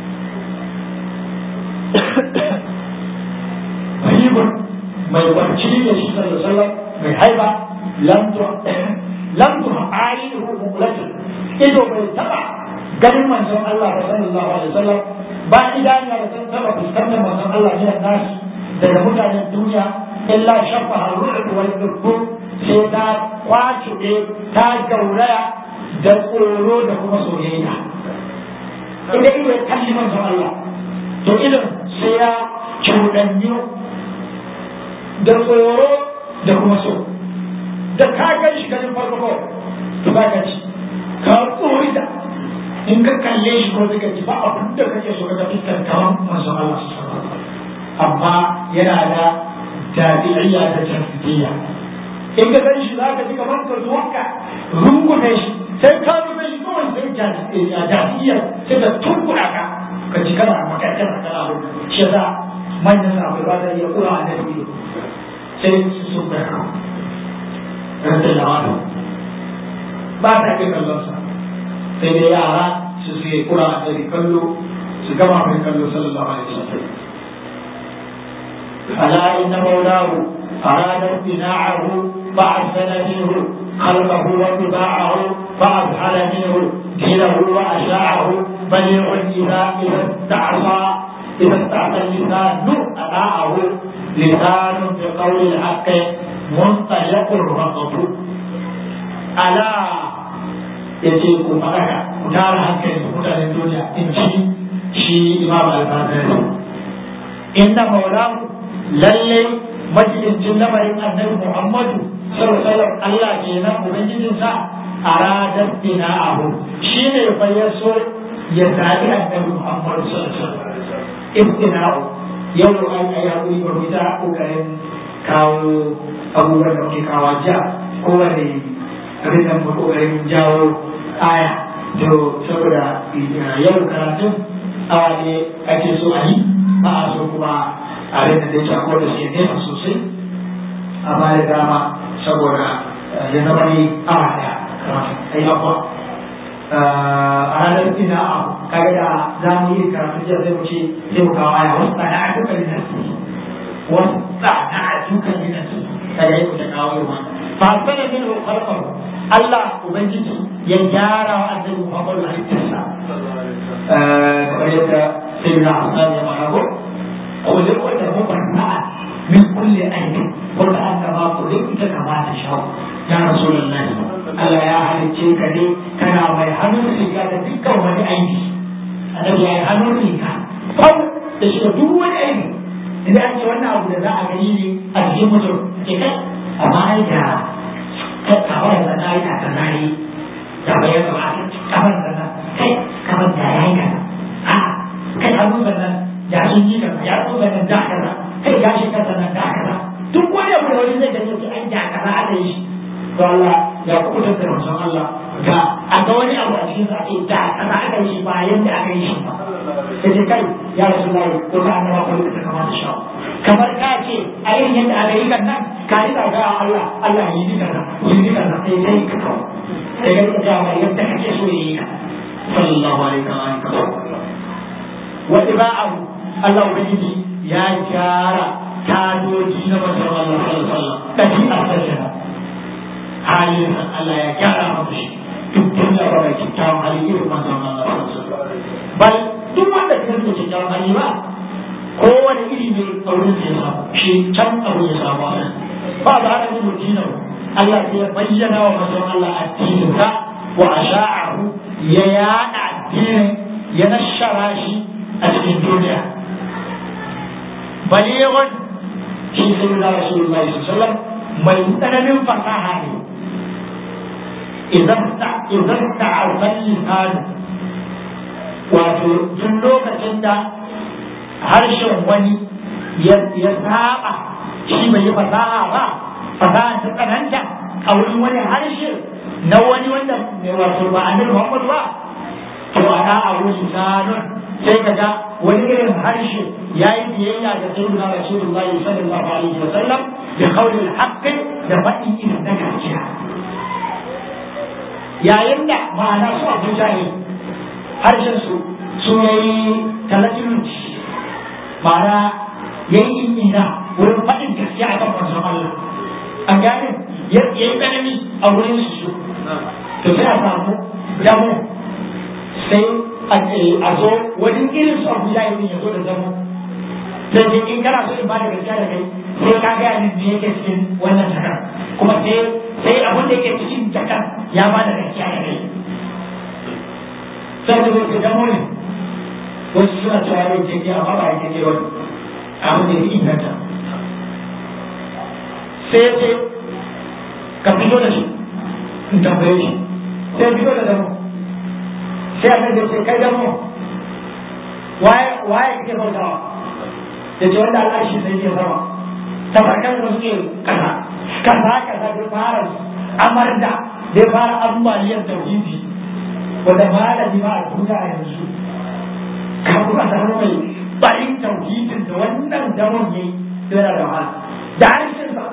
mahibun mai warci da shi sallallahu alaihi wa sallam mai haiba lam tu lam tu ainihu muqlatin ido bai taba ganin manzon Allah sallallahu alaihi wa sallam ba idaniya da san taba fuskantar manzon Allah ne nashi daga mutanen duniya illa shafa ru'd wal dubbu sai ta kwace ta gauraya da tsoro da kuma soyayya idan ido ya kalli manzon Allah to idan sai ya cuɗanyu da tsoro da kuma so da ka gan shi ganin farko to za ka ci ka tsori da in ka kalle shi ko zaka ji ba abin da kake so ka fiskar kawan manzon Allah amma yana da tabi'iyya da tafsiriya in ka san shi zaka ji kamar ka zo ka rungume shi sai ka rume shi kawai sai tabi'iyya sai ka tunkura ka ka ji kana makakar kana abu shi yasa manyan sahabbai ba za iya kura a nan ido sai su sun bai ka rantsa da wani ba ta kai kallon sa sai dai yara su suke kura a ɗari kallo su gama mai kallo sallallahu alaihi wasallam ألا إن مولاه أراد ابتناعه فأحسن منه خلقه وطباعه فأبحل منه دينه وأشاعه بليغ إذا إذا استعصى إذا استعصى اللسان أطاعه لسان بقول الحق منطلق الرقب ألا ya ce ku faɗaka ku tara hankali mutanen duniya in ci shi imam al-bazari inna maulahu lalle majalisin lamarin annabi muhammadu sallallahu alaihi Allah kenan ubangijin sa aradar bina'ahu shine fa yaso ya zabi annabi muhammadu sallallahu alaihi wasallam ibtina'u yau an ayi hakuri ba mu ta kokarin kawo abubuwan da muke kawo jiya kowane abin da mu kokarin jawo aya to saboda yau karatun awa ne ake so a yi ba a so kuma a rinda da yake akwai da suke nesa sosai amma da dama saboda ya zama ne awa daya karatu ai abuwa a ranar ina abu kaga da za mu yi karatu jiya zai mu ce zai mu kawo aya wasu tsada a dukkan linasi wasu tsada a dukkan linasi kaga yi ku ta kawo yi wannan fa sana min khalqahu Allah Ubangiji ya gyara wa annabi Muhammadu halittarsa kamar yadda sai na Hassan ya faɗa ko ko da ko da mu barna min kulli aibi ko da an gaba ko da ita kama ta shawo ya Rasulullah Allah ya halicce ka ne kana mai hannun riga da dukkan wani aibi annabi ya yi hannun riga kau da shi da duk wani aibi idan an ce wannan abu da za a gani ne a cikin mutum ke kai amma ai da kawai da na yi ta na yi da bai yadda ba kamar da na kai kamar da ya yi kaza a kai hannu da nan ya sun yi kaza ya sun da nan da kaza kai ya shi kaza nan da kaza duk wani abu da wani zai gani an ja kaza aka yi shi to Allah ya kubutar da manzon Allah ga a ga wani abu a cikin sa da kaza aka yi shi ba yanda aka yi shi ba sai kai ya rasu lai ko ta annaba ko ta kamar da shawo kamar ka ce a irin yadda aka yi kan nan ka yi ga Allah Allah yi ni kaza yi ni kaza sai sai ka kawo sai ka ga mai yadda kake so yi ka sallallahu alaihi wa sallam wa tiba'ahu Allah ubangiji ya gyara tadoji na manzon Allah sallallahu alaihi wa sallam kaji asali halin Allah ya gyara maka shi duk duniya ba mai kyakkyawan hali irin manzon Allah sallallahu alaihi wa sallam bal duk wanda ka rike kyakkyawan hali ba kowane iri ne a wurin da ya samu shi can abu ya samu a ba za a yi mutina Allah ya bayyana wa manzon Allah addinin sa wa asha'ahu ya yada addinin ya nashara shi a cikin duniya balighun shi sai da Rasulullahi sallallahu alaihi wasallam mai tsananin fasaha ne idan ta idan ta ta'aban lisanu wato duk lokacin da harshen wani ya saba shi bai yi fasaha ba fasaha ta tsananta a wurin wani harshe na wani wanda wato ba annabi Muhammad ba to ana a wurin sanun sai ka ga wani irin harshe ya yi biyayya ga sayyidina rasulullahi sallallahu alaihi wa sallam bi qawlil haqqi da faɗin irin na gaskiya yayin da ma'ana su abu jahil harshen su su yayi talatinci ma'ana yayi ina wurin faɗin gaskiya a kan manzon Allah an gane ya yi tsanani a wurin su to sai a samu damu sai a zo wani irin su abu jahil ya zo da zama sai dai in kana so in ba da gaskiya da kai sai ka gaya min me yake cikin wannan jakar kuma sai sai abin da yake cikin jakar ya ba da gaskiya da kai sai da zai zama ne wasu suna cewa yau ke ke amma ba ya ke wani abin da ya inganta sai ya ce ka fito da shi in tambaye shi sai fito da damo sai a kan ce kai damo waye waye kake bautawa da ce wanda Allah shi sai ya sama tabarkan da suke kasa kasa kasa da fara amar da da fara ambaliyar tauhidi wanda malami ma a duniya a yanzu kafin a samu mai barin tauhidin da wannan damon yayi yana da wahala da harshen sa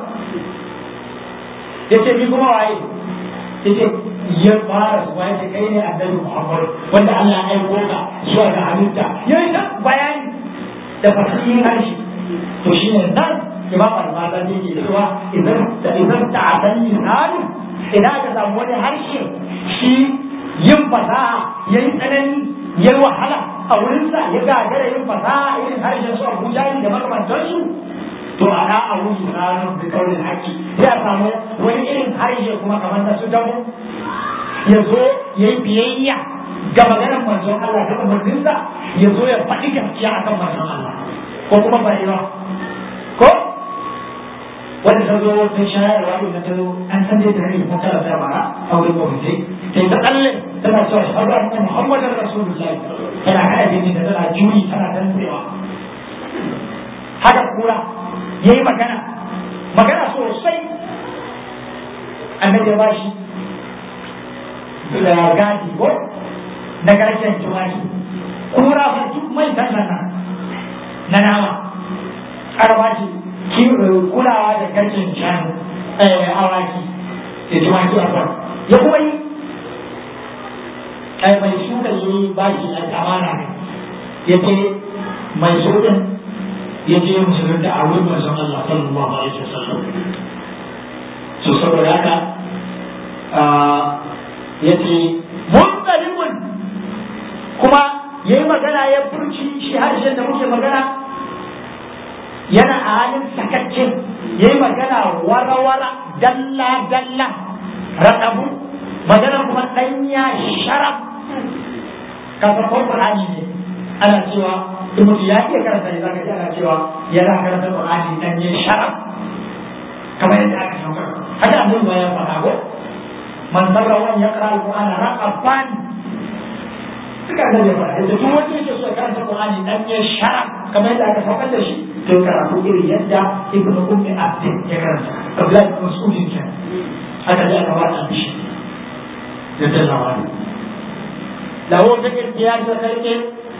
yace ni kuma waye yace ya fara su waye kai ne annabi Muhammad wanda Allah ya aiko ka zuwa ga halitta yayi ta bayani da fasihin harshe to shine nan imam al-mazani yake cewa idan da idan ta'adan lisanu idan aka samu wani harshe shi yin fasaha yayi tsanani yayi wahala a wurinsa ya gagara yin fasaha irin harshen su Abuja da makamantansu to ana a wuri ranar da kaurin haƙi sai a samu wani irin harshe kuma kamar na su damu ya zo ya yi biyayya ga maganar manzon Allah da umarninsa ya zo ya faɗi gaskiya akan manzon Allah ko kuma ba ba ko wanda ta zo ta shayarwa da ta zo an san dai tare da ta da bara a wurin mawuce ta yi ta tsalle tana cewa shahadu anna muhammadar rasulullahi tana kada jini da tana juri tana tantsewa haka kura ya yi magana magana sosai annabi ya ba shi da gadi ko na garken tumaki kura fa duk mai tallana na nama aka ba shi kulawa da garken shanu awaki da tumaki a kwan ya kuma yi kai mai shuka yi ba shi amana ne ya ce mai shukan ya je musulun da a wurin manzon Allah sallallahu alaihi wasallam so saboda haka ya ce munzalimun kuma ya yi magana ya furci shi harshen da muke magana yana a halin sakacce ya yi magana wara-wara dalla-dalla raɗabu magana kuma ɗanya sharaf kasar Qur'ani ne ana cewa in mutum ya iya karanta ne zaka ji ana cewa yana karanta Qur'ani dan yin sharaf kamar yadda aka saukar haka annabi ma ya faɗa ko man sarra wan yaqra al-Qur'ana raqaban suka ga da faɗa da duk wanda yake so ya karanta Qur'ani dan yin sharaf kamar yadda aka saukar da shi to karatu irin yadda ibnu ummi abdin ya karanta Abdullahi bin Mas'ud kenan haka da aka ba shi da tallawa له فكر امتياز خلقه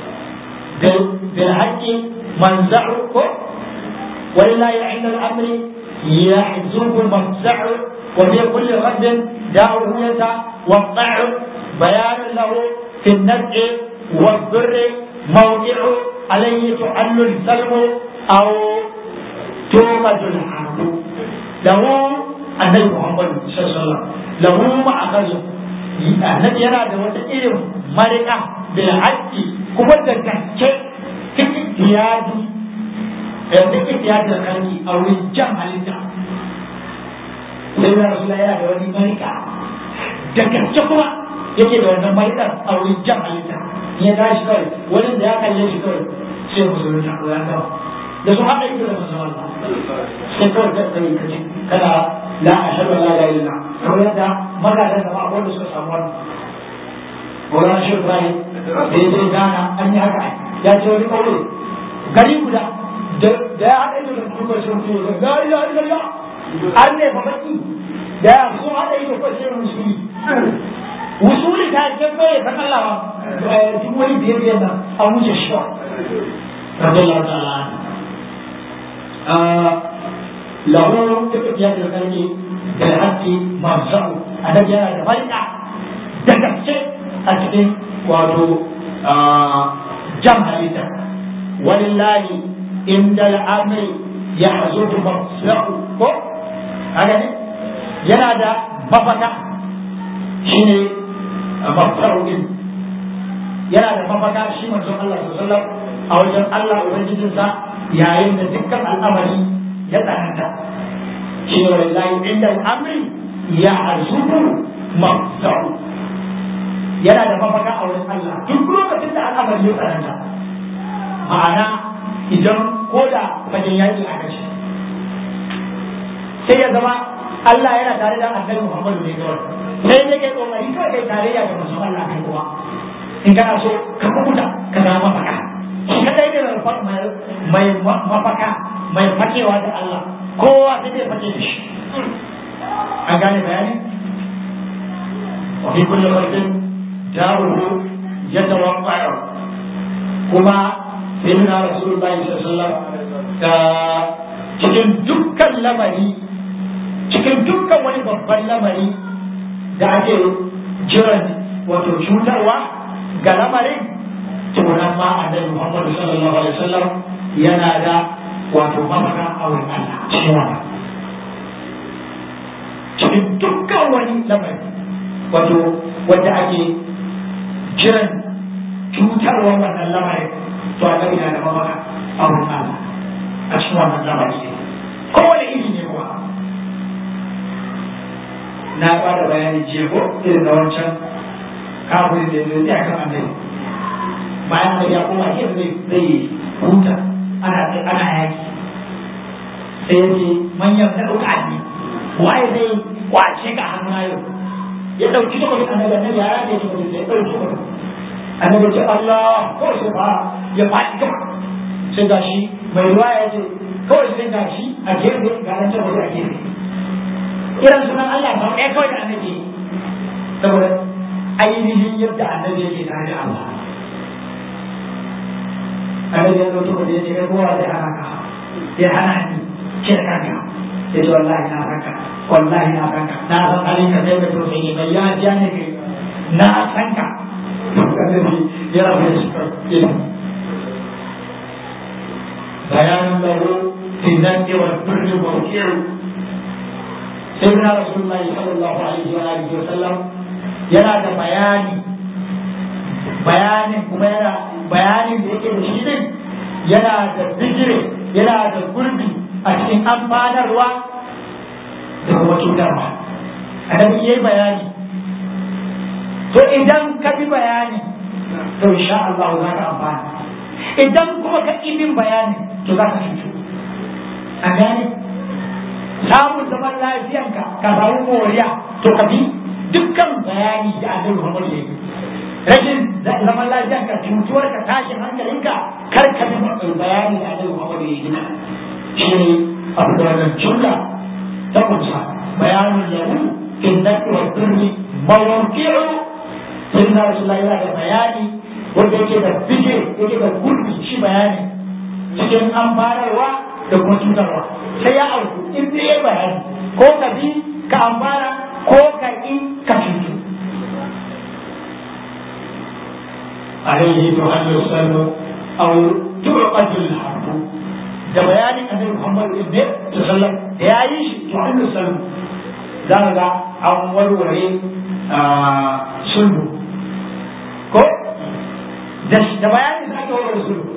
بالحق منزعه ولله عند الامر يحزب المفزع وفي كل غد داعه يتوقع بيان له في النزع والضر موضع عليه تعل السلم او توقد الحرب له النبي محمد صلى الله عليه وسلم له معقل annabi yana da wata irin marika da haƙƙi kuma da gaske cikin tiyadi da cikin tiyadi da kanki a wurin jan halitta sai da rasu yana da wani marika da gaske kuma yake da wannan marikar a wurin jan halitta ya tashi kawai wani da ya kalle shi kawai sai musulunta ko ya gama da su haɗa ido da musulman sai kawai ka kai ka ce kana la ashhadu an la ilaha illallah kamar yadda magadan da ba wanda suka samu wannan Maulana Shehu Ibrahim da ya je Ghana an yi haka ya ce wani ƙauye gari guda da ya haɗa ido da kuma shi mutum ya ga ya ya ya an ne fa baki da ya so haɗa ido ko sai musuli wusuli ta ce ko ya san Allah ba duk wani biyar biyar nan an wuce shi ba radiyallahu ta'ala lahu tafiya da karki da haƙƙi mamsa'u annabi yana da farka da gaske a cikin wato jam halitta walillahi inda al'amri ya hazutu mamsa'u ko haka ne yana da mafaka shine mafsa'u din yana da mafaka shi manzon Allah sallallahu alaihi wasallam a wajen Allah ubangijinsa yayin da dukkan al'amari ya tsananta shi ne wallahi inda al'amri ya arzuku mafsa'u yana da mafaka a wurin Allah duk lokacin da al'amari ya tsananta ma'ana idan ko da fagen yaƙi a kashi sai ya zama Allah yana tare da annabi Muhammadu ne kawai sai dai kai kokari kawai kai tarayya da manzon Allah kai kuma in kana so ka kubuta ka zama mafaka shi kadai ne mai mafaka mai fakewa da Allah kowa sai zai fake da shi an gane bayani wa fi kulli waqtin daruhu yatawaqqa'u kuma sayyidina rasulullahi sallallahu alaihi wasallam cikin dukkan lamari cikin dukkan wani babban lamari da ake jiran wato cutarwa ga lamarin tunan ma annabi Muhammad sallallahu alaihi wasallam yana da wato mafaka a wurin Allah cikin wannan cikin dukkan wani lamari wato wanda ake jiran cutarwa wannan lamarin to annabi na da mafaka a wurin Allah a cikin wannan lamari ne kowane iri ne kuwa na ba da bayani jiya ko irin da wancan kafin da zai tsaya kan annabi bayan da ya koma gefe zai zai huta ana ana yaki sai yace manyan da dauka ne waye zai kwace ka hannu na yau ya dauki tukun annabi annabi ya rage tukun sai dauki tukun annabi ce Allah ko sai ba ya faɗi gaba sai gashi mai ruwa ya ce kawai sai gashi a gefe ga nan ta a gefe irin sunan Allah ba ɗaya kawai da annabi saboda ainihin yadda annabi yake tare da Allah annabi ya zo tuba da ya ce kai kowa zai hana ka ya hana ni ce da kanka ya ce wallahi na ranka wallahi na ranka na san halin ka sai da to sai bai ya ja ne kai na san ka annabi ya rabu da shi bayanin lahu fi zanni wal birri wal kiru sayyidina rasulullahi sallallahu alaihi wa alihi wa sallam yana da bayani bayanin kuma yana bayanin da yake da shi din yana da bigire yana da gurbi a cikin amfanarwa da kuma cutarwa annabi yayi bayani to idan ka bi bayani to insha Allah za ka amfana idan kuma ka ƙi bin bayani to za ka cutu a gane samun zaman lafiyanka ka samu moriya to ka bi dukkan bayani da annabi Muhammad ya yi rashin zaman lafiyanka cutuwar ka tashin hankalinka kar ka bi bayani da annabi Muhammad ya yi shi ne abu da wannan jumla ta kunsa bayanin lahu in naqi wa turmi mawqi'u sayyidina rasulullahi yana da bayani wanda yake da fike yake da gurbi shi bayani cikin amfanarwa da kuma cutarwa sai ya auku in dai ya bayani ko ka bi ka amfana ko ka ƙi ka cutu alaihi to an yusallu aw tu'qatul harbu da bayanin annabi Muhammad ibn sallam da yayi shi to an yusallu za ga an warware sulhu ko da bayanin da ake warware sulhu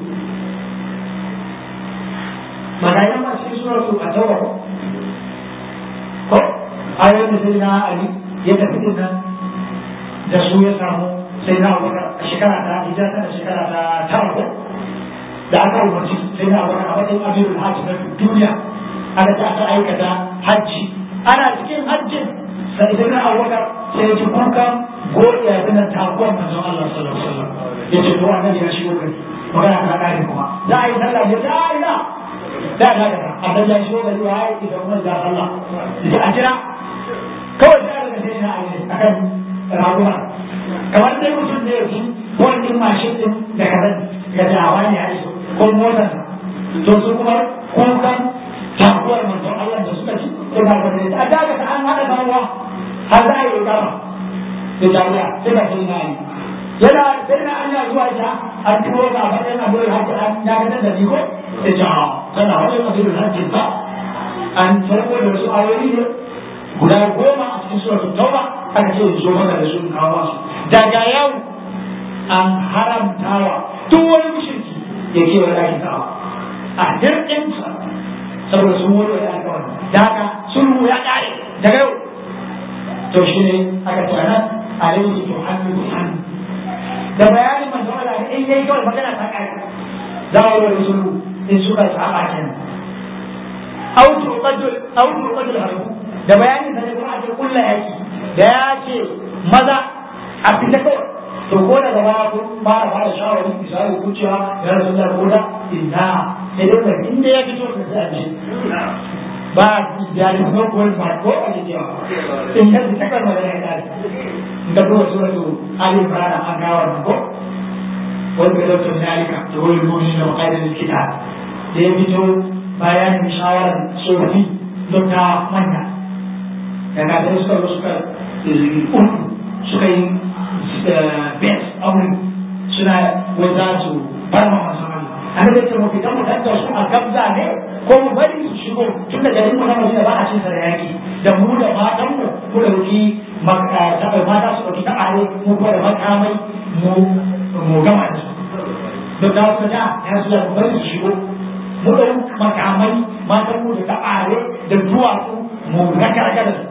magana ma cikin suratu a tawa ko ko ayoyin da sai na ali ya tafi din nan da su ya samu sai na abubakar a shekara ta hijira ta shekara ta tara ko da aka umarci sai na abubakar a matsayin amirul hajji na duniya aka ta aka aikata hajji ana cikin hajjin sai sai na abubakar sai ya ji kukan godiya ya zina takuwar manzon Allah sallallahu alaihi wasallam ya ce to annabi ya shigo gari magana ta kare kuma za a yi sallah ya ce a ina da da da annabi ya shigo gari ya yi da kuma da Allah ya a jira kawai da daga sai na ayi akan raguma kamar dai mutum ne yake ko wani mashin din da kazan ga dawa ne ya iso ko motar to su kuma kukan takuwar manzon Allah da suka ci sai ba da a daga ta an hada dawa har za a yi gama da jami'a sai ka sai na yi yana sai na anya zuwa ita an turo ka a matsayin abu da haka an ya ganin da ni ko sai ta tana wani abu da hajjin ba an farko da wasu ayoyi ne guda goma a cikin suratul tauba aka ce zo maka da su kawo masu daga yau an haramtawa duk wani mushriki ya ke wani ake kawo a hirɗinsa saboda sun wani wani aka wani da haka sulhu ya ƙare daga yau to shi ne aka ce nan alaihi to hannu da hannu da bayanin manzo Allah in yayi kawai magana ta ƙare za a yi wani sulhu in suka saba kenan au tuqadul au tuqadul harbu da bayanin da kuma ake kulla yaki da ya ce maza a fita kawai to ko da gaba kun fara fara shawarin misali ku cewa ya rasu da koda inna sai dai da inda ya fito ka sai ba da ni ko ko ba ko a ce cewa in da ta kan magana ya dai in da kuma suratu ali imran an ga wannan ko wanda da to zalika to wal mu'minina wa qaidul kitab da ya fito bayan shawarar sofi don ta manya daga da suka zo suka uku suka yi best aure suna wai za su farma masu hannu an da ce mafi kan mutantar su a gabza ne ko mu bari su shigo tun da garin mu na madina ba a cin sa da yaki da mu da matan mu mu dauki mata su dauki ta'are mu kuma da makamai mu mu gama da su don da su da ya su da mu bari su shigo mu dauki makamai matan mu da ta'are da duwatsu mu raka raka da su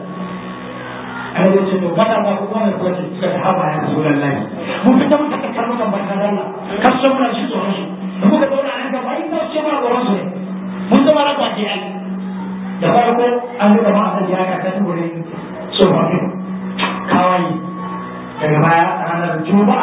a yau ce to mata ba ku kuma ko ce suka ta haba ya rasu lallai mun fita mun taka kallo kan barka da Allah kar so muna shi tsoron su da muka zauna an gaba in ba ce ma tsoron su ne mun zama na kwace ai da farko an ga ma a ya ka ta tubure tsofaffi kawai daga baya ranar juma'a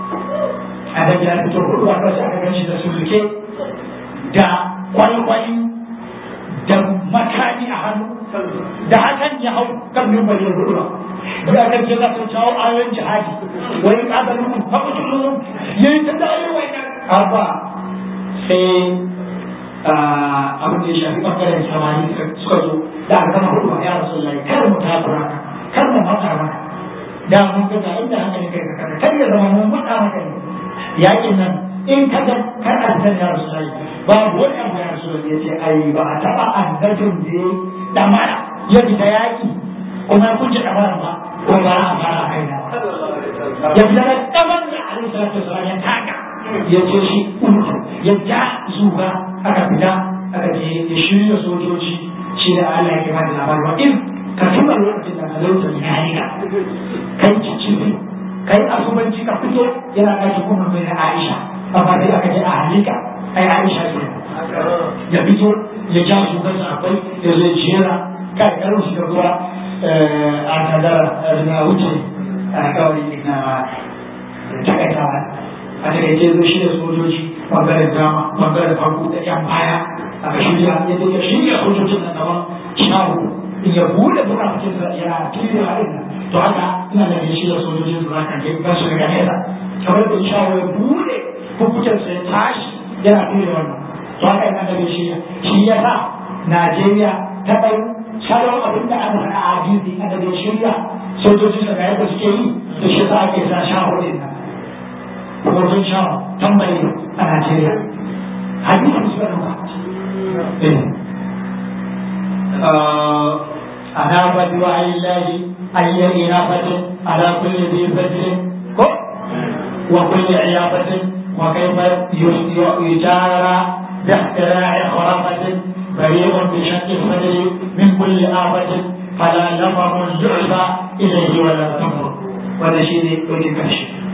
a da ya fito hudu a kasa aka ganshi da sulke da kwalkwali da makami a hannu da hakan ya hau kan mimbar yin hudu da aka ce za su cawo ayoyin jihadi wani ƙazarin mun haɓu tulun ya yi ta da ayoyin wannan abba sai abin da ya shafi ɓangaren samani suka zo da aka gama hudu a yara sun lai kar mu takura ka kar mu matsa maka da mun ga ga inda hankali kai ka kada kar ya zama mun matsa maka ne yakin nan in ka ga kar a san ya rasu lai babu wani abu ya rasu ya ce ai ba a taɓa annabin da ya damara ya fita yaƙi kuma ya kunce damara ba ko ba a fara haina ya fita da damar da alaihi salatu wasallam ya taka ya ce shi uku ya ja zuba aka fita aka je ya shirya sojoji shi da Allah ya kima da labari wa in ka tuba lokacin da talauta ne ya riga kai cicibi kai asubanci ka fito yana ɗaki kuma mai na Aisha amma dai aka je a halika ai Aisha ce ya fito ya ja su kan akwai ya zai jera kai karo shi da ruwa a kadara na wuce a kawai na takaitawa a takaice zo shi da sojoji bangaren dama bangaren farko da yan baya a shirya ya zo ya shirya sojojin nan gaban shahu in ya bude bukatun sa yana kiri da haɗin to haka ina da shi da sojojin su zaka ga ba su daga nesa kamar da shahu ya bude hukuncin sa ya tashi yana kiri da wannan to haka ina da shi shi ya sa Najeriya ta ɗau salon abin da aka faɗa a hadisi aka da shirya sojojin sa ga yadda suke yi da shi sa ake sa shahu din nan wajen sha tambayi a Najeriya. Hadisin su ɗauka. أنا بدعاء الله أي إنابة على كل ذي فجر وكل عيابة وكيف يجارى باختراع خرافة بريء بشق الصدر من كل آفة فلا يفهم الزعف إليه ولا تمر ولا شيء وجه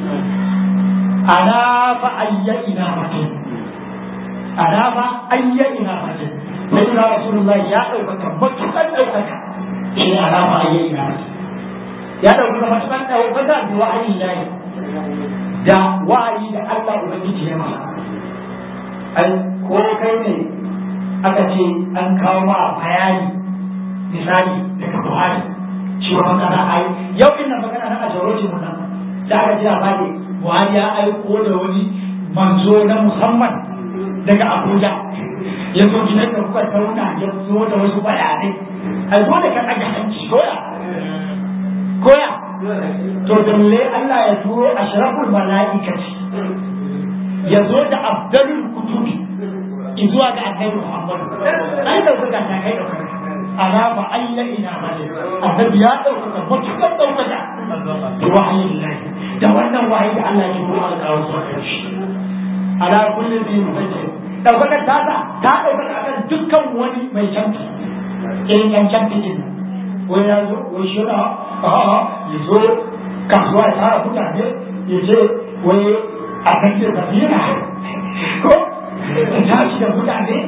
ana fa ayya ina fatin ana fa ayya ina fatin sai da rasulullahi ya ɗaukaka matuƙar ɗaukaka shi ne ana fa ayya ina fatin ya dauki ga matukan ɗaukaka da wa'ayi na yi da wa'ayi da Allah Ubangiji ya masa ai ko kai ne aka ce an kawo ma bayani misali daga Buhari cewa magana ai yau din nan magana na a jarocin mu nan da aka ji labari Buhari ya aiko da wani manzo na musamman daga Abuja ya zo gidan da kuka tauna ya zo da wasu bayanai ai dole ka ɗaga hanci koya koya to dalle Allah ya turo ashraful mala'ikati ya zo da abdalul kutubi zuwa ga annabi Muhammad ai da kuka ta kai da ana fa ayya ina bale annabi ya dauka mutukan dauka da wahayin Allah da wannan wahayi da Allah ya turo alƙawar sa shi ala kulli bi mufajjir daukakar ta ta daukaka akan dukkan wani mai canfi irin yan canfi din ko ya zo ko shi na a'a ya zo kasuwa ya tara mutane ya ce wai a kan ce tafiya ko ya tashi da mutane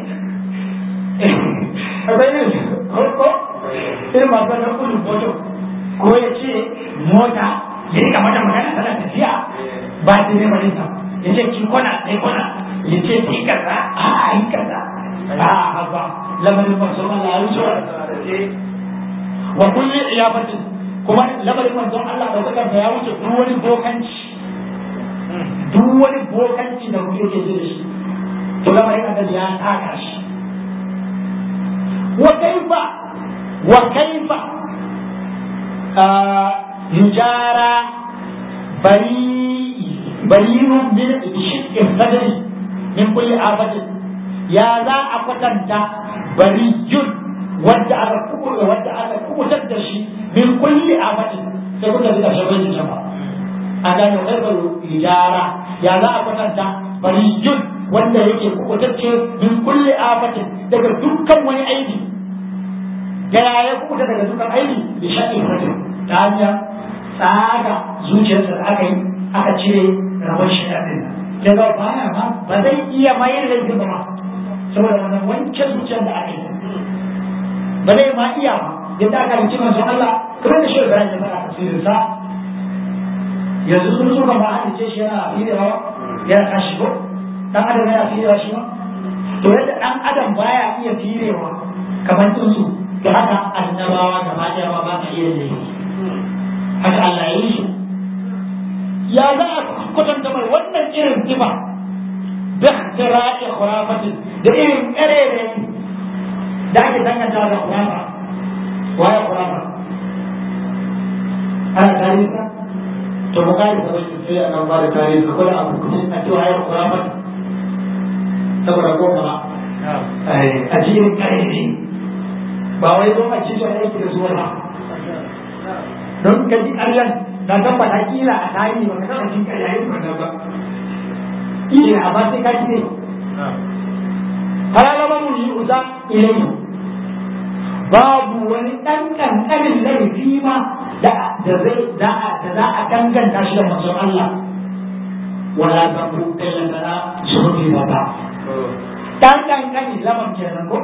akwai ne ko ko irin masu wannan kudin moto ko ya ce mota ya rika mata magana tana tafiya ba ta ne ba nisa ya ce ki kwana sai kwana ya ce ki kaza a yi kaza a haba lamarin masu Allah ya wuce wa kulli iyabatin kuma lamarin manzon Allah da kuka ya wuce duk wani bokanci duk wani bokanci da kuke ke da shi to lamarin annabi ya taka shi wa kaifa wa kaifa yujara bari barinu min shiqqi sadri min kulli abatin ya za a kwatanta bariyun wadda aka kuɓuta wadda aka kuɓutar da shi min kulli abatin sai kuka ji ƙarshen bayin jama a gane kaifar ijara ya za a kwatanta bariyun wanda yake kuɓutacce min kulli abatin daga dukkan wani aiki da ya ya kuɓuta daga dukkan aiki da shaƙi fatin ta hanyar tsaga zuciyarsa da aka yi aka cire rabon shi ɗin daga baya ma ba zai iya mayar da laifin ba saboda wannan wanke zuciyar da aka yi ba zai ma iya ba yadda aka rinci manzon Allah kamar da shi Ibrahim ya fara tafsirin sa yanzu sun suka ma hadice shi yana firewa yana tashi ko dan adam yana firewa shi ma to yadda dan adam baya iya firewa kamar tsuntsu to haka annabawa gaba ɗaya ma ba ka iya yi haka Allah ya yi shi ya za a kwatanta mai wannan irin tiba da ihtira'i khurafatin da irin ƙarere da ake danganta da khurafa waye khurafa ana tarihi to mu kare da wasu sai a ba da tarihi ko da abu kudin a cewa ya khurafa saboda ko ba a ji irin ƙarere ba wai zo a ci to aiki da zuwa ba don ka ji ƙaryan na tabbata kila a tarihi ba ka taɓa jin ƙarya yin wannan ba iya amma sai ka ne halalama mu yi uza ilai babu wani ɗan ƙanƙanin laifi ma da zai da za a danganta shi da manzon Allah wala ta ku kallana suhudi ba ba ɗan ƙanƙani zaman kenan ko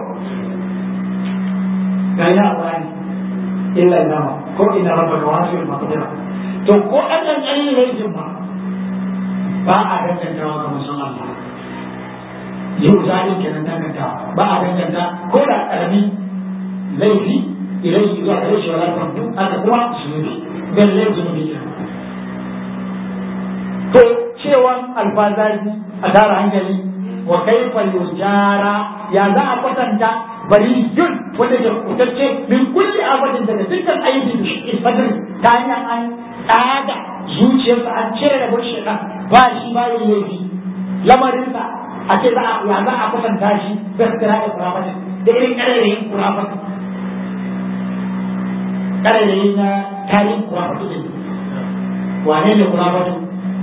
ga ya bani illa nama ko ina rabbaka wasi'ul maqdira to ko ɗan ƙanƙanin laifin ma ba a dangantawa ga musan Allah yau zalin kenan danganta ba a danganta ko da karami laifi idan shi zuwa gare shi wala ta duk aka kuma zunubi dan laifin zunubi kenan to cewan alfazazi a tara hankali wa kaifa yujara ya za a kwatanta bari yun wanda ke kutacce min kulli abadin daga dukkan ayyukan da shi fadin ta hanyar an tsaga zuciyarsa an cire da bushe ɗan ba shi ba yin laifi lamarinsa a ce za a ya za a kusanta shi da kira da kurafatin da irin ƙarerayin kurafatin ƙarerayin na tarihin kurafatin ne wane ne kurafatin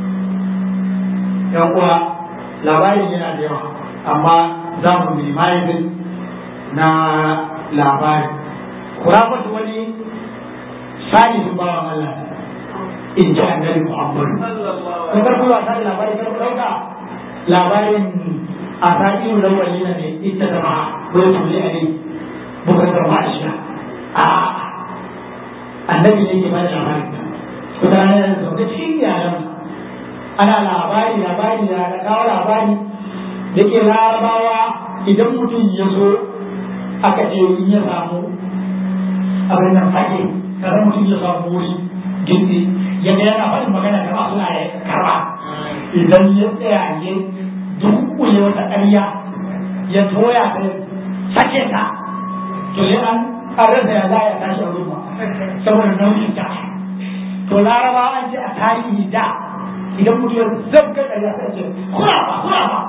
yan uwa labarin yana da yawa amma za mu minimizing na labarin kurafatin wani salihin bawan Allah in ji annabi Muhammadu. Kun karfi wasa da labarin karfi ɗauka labarin a sa'iru lawali na ne ita da ma bai tuli a ne bukar da ma shi a annabi ne ke ba da labari wata rana da zaune cikin iyalan ana labari labari da kawo labari da ke larabawa idan mutum ya zo aka ce in ya samu abin nan fage kada mutum ya samu wuri gindi ya ga yana faɗin magana da masu na ya karba idan ya tsaya ya dukkule wata ƙarya ya toya ta sake ta to sai an rasa ya za ya tashi a ruwa saboda nauyin ta to larabawa an ce a tarihi da idan mutum ya zabga ƙarya sai ce kura ba kura ba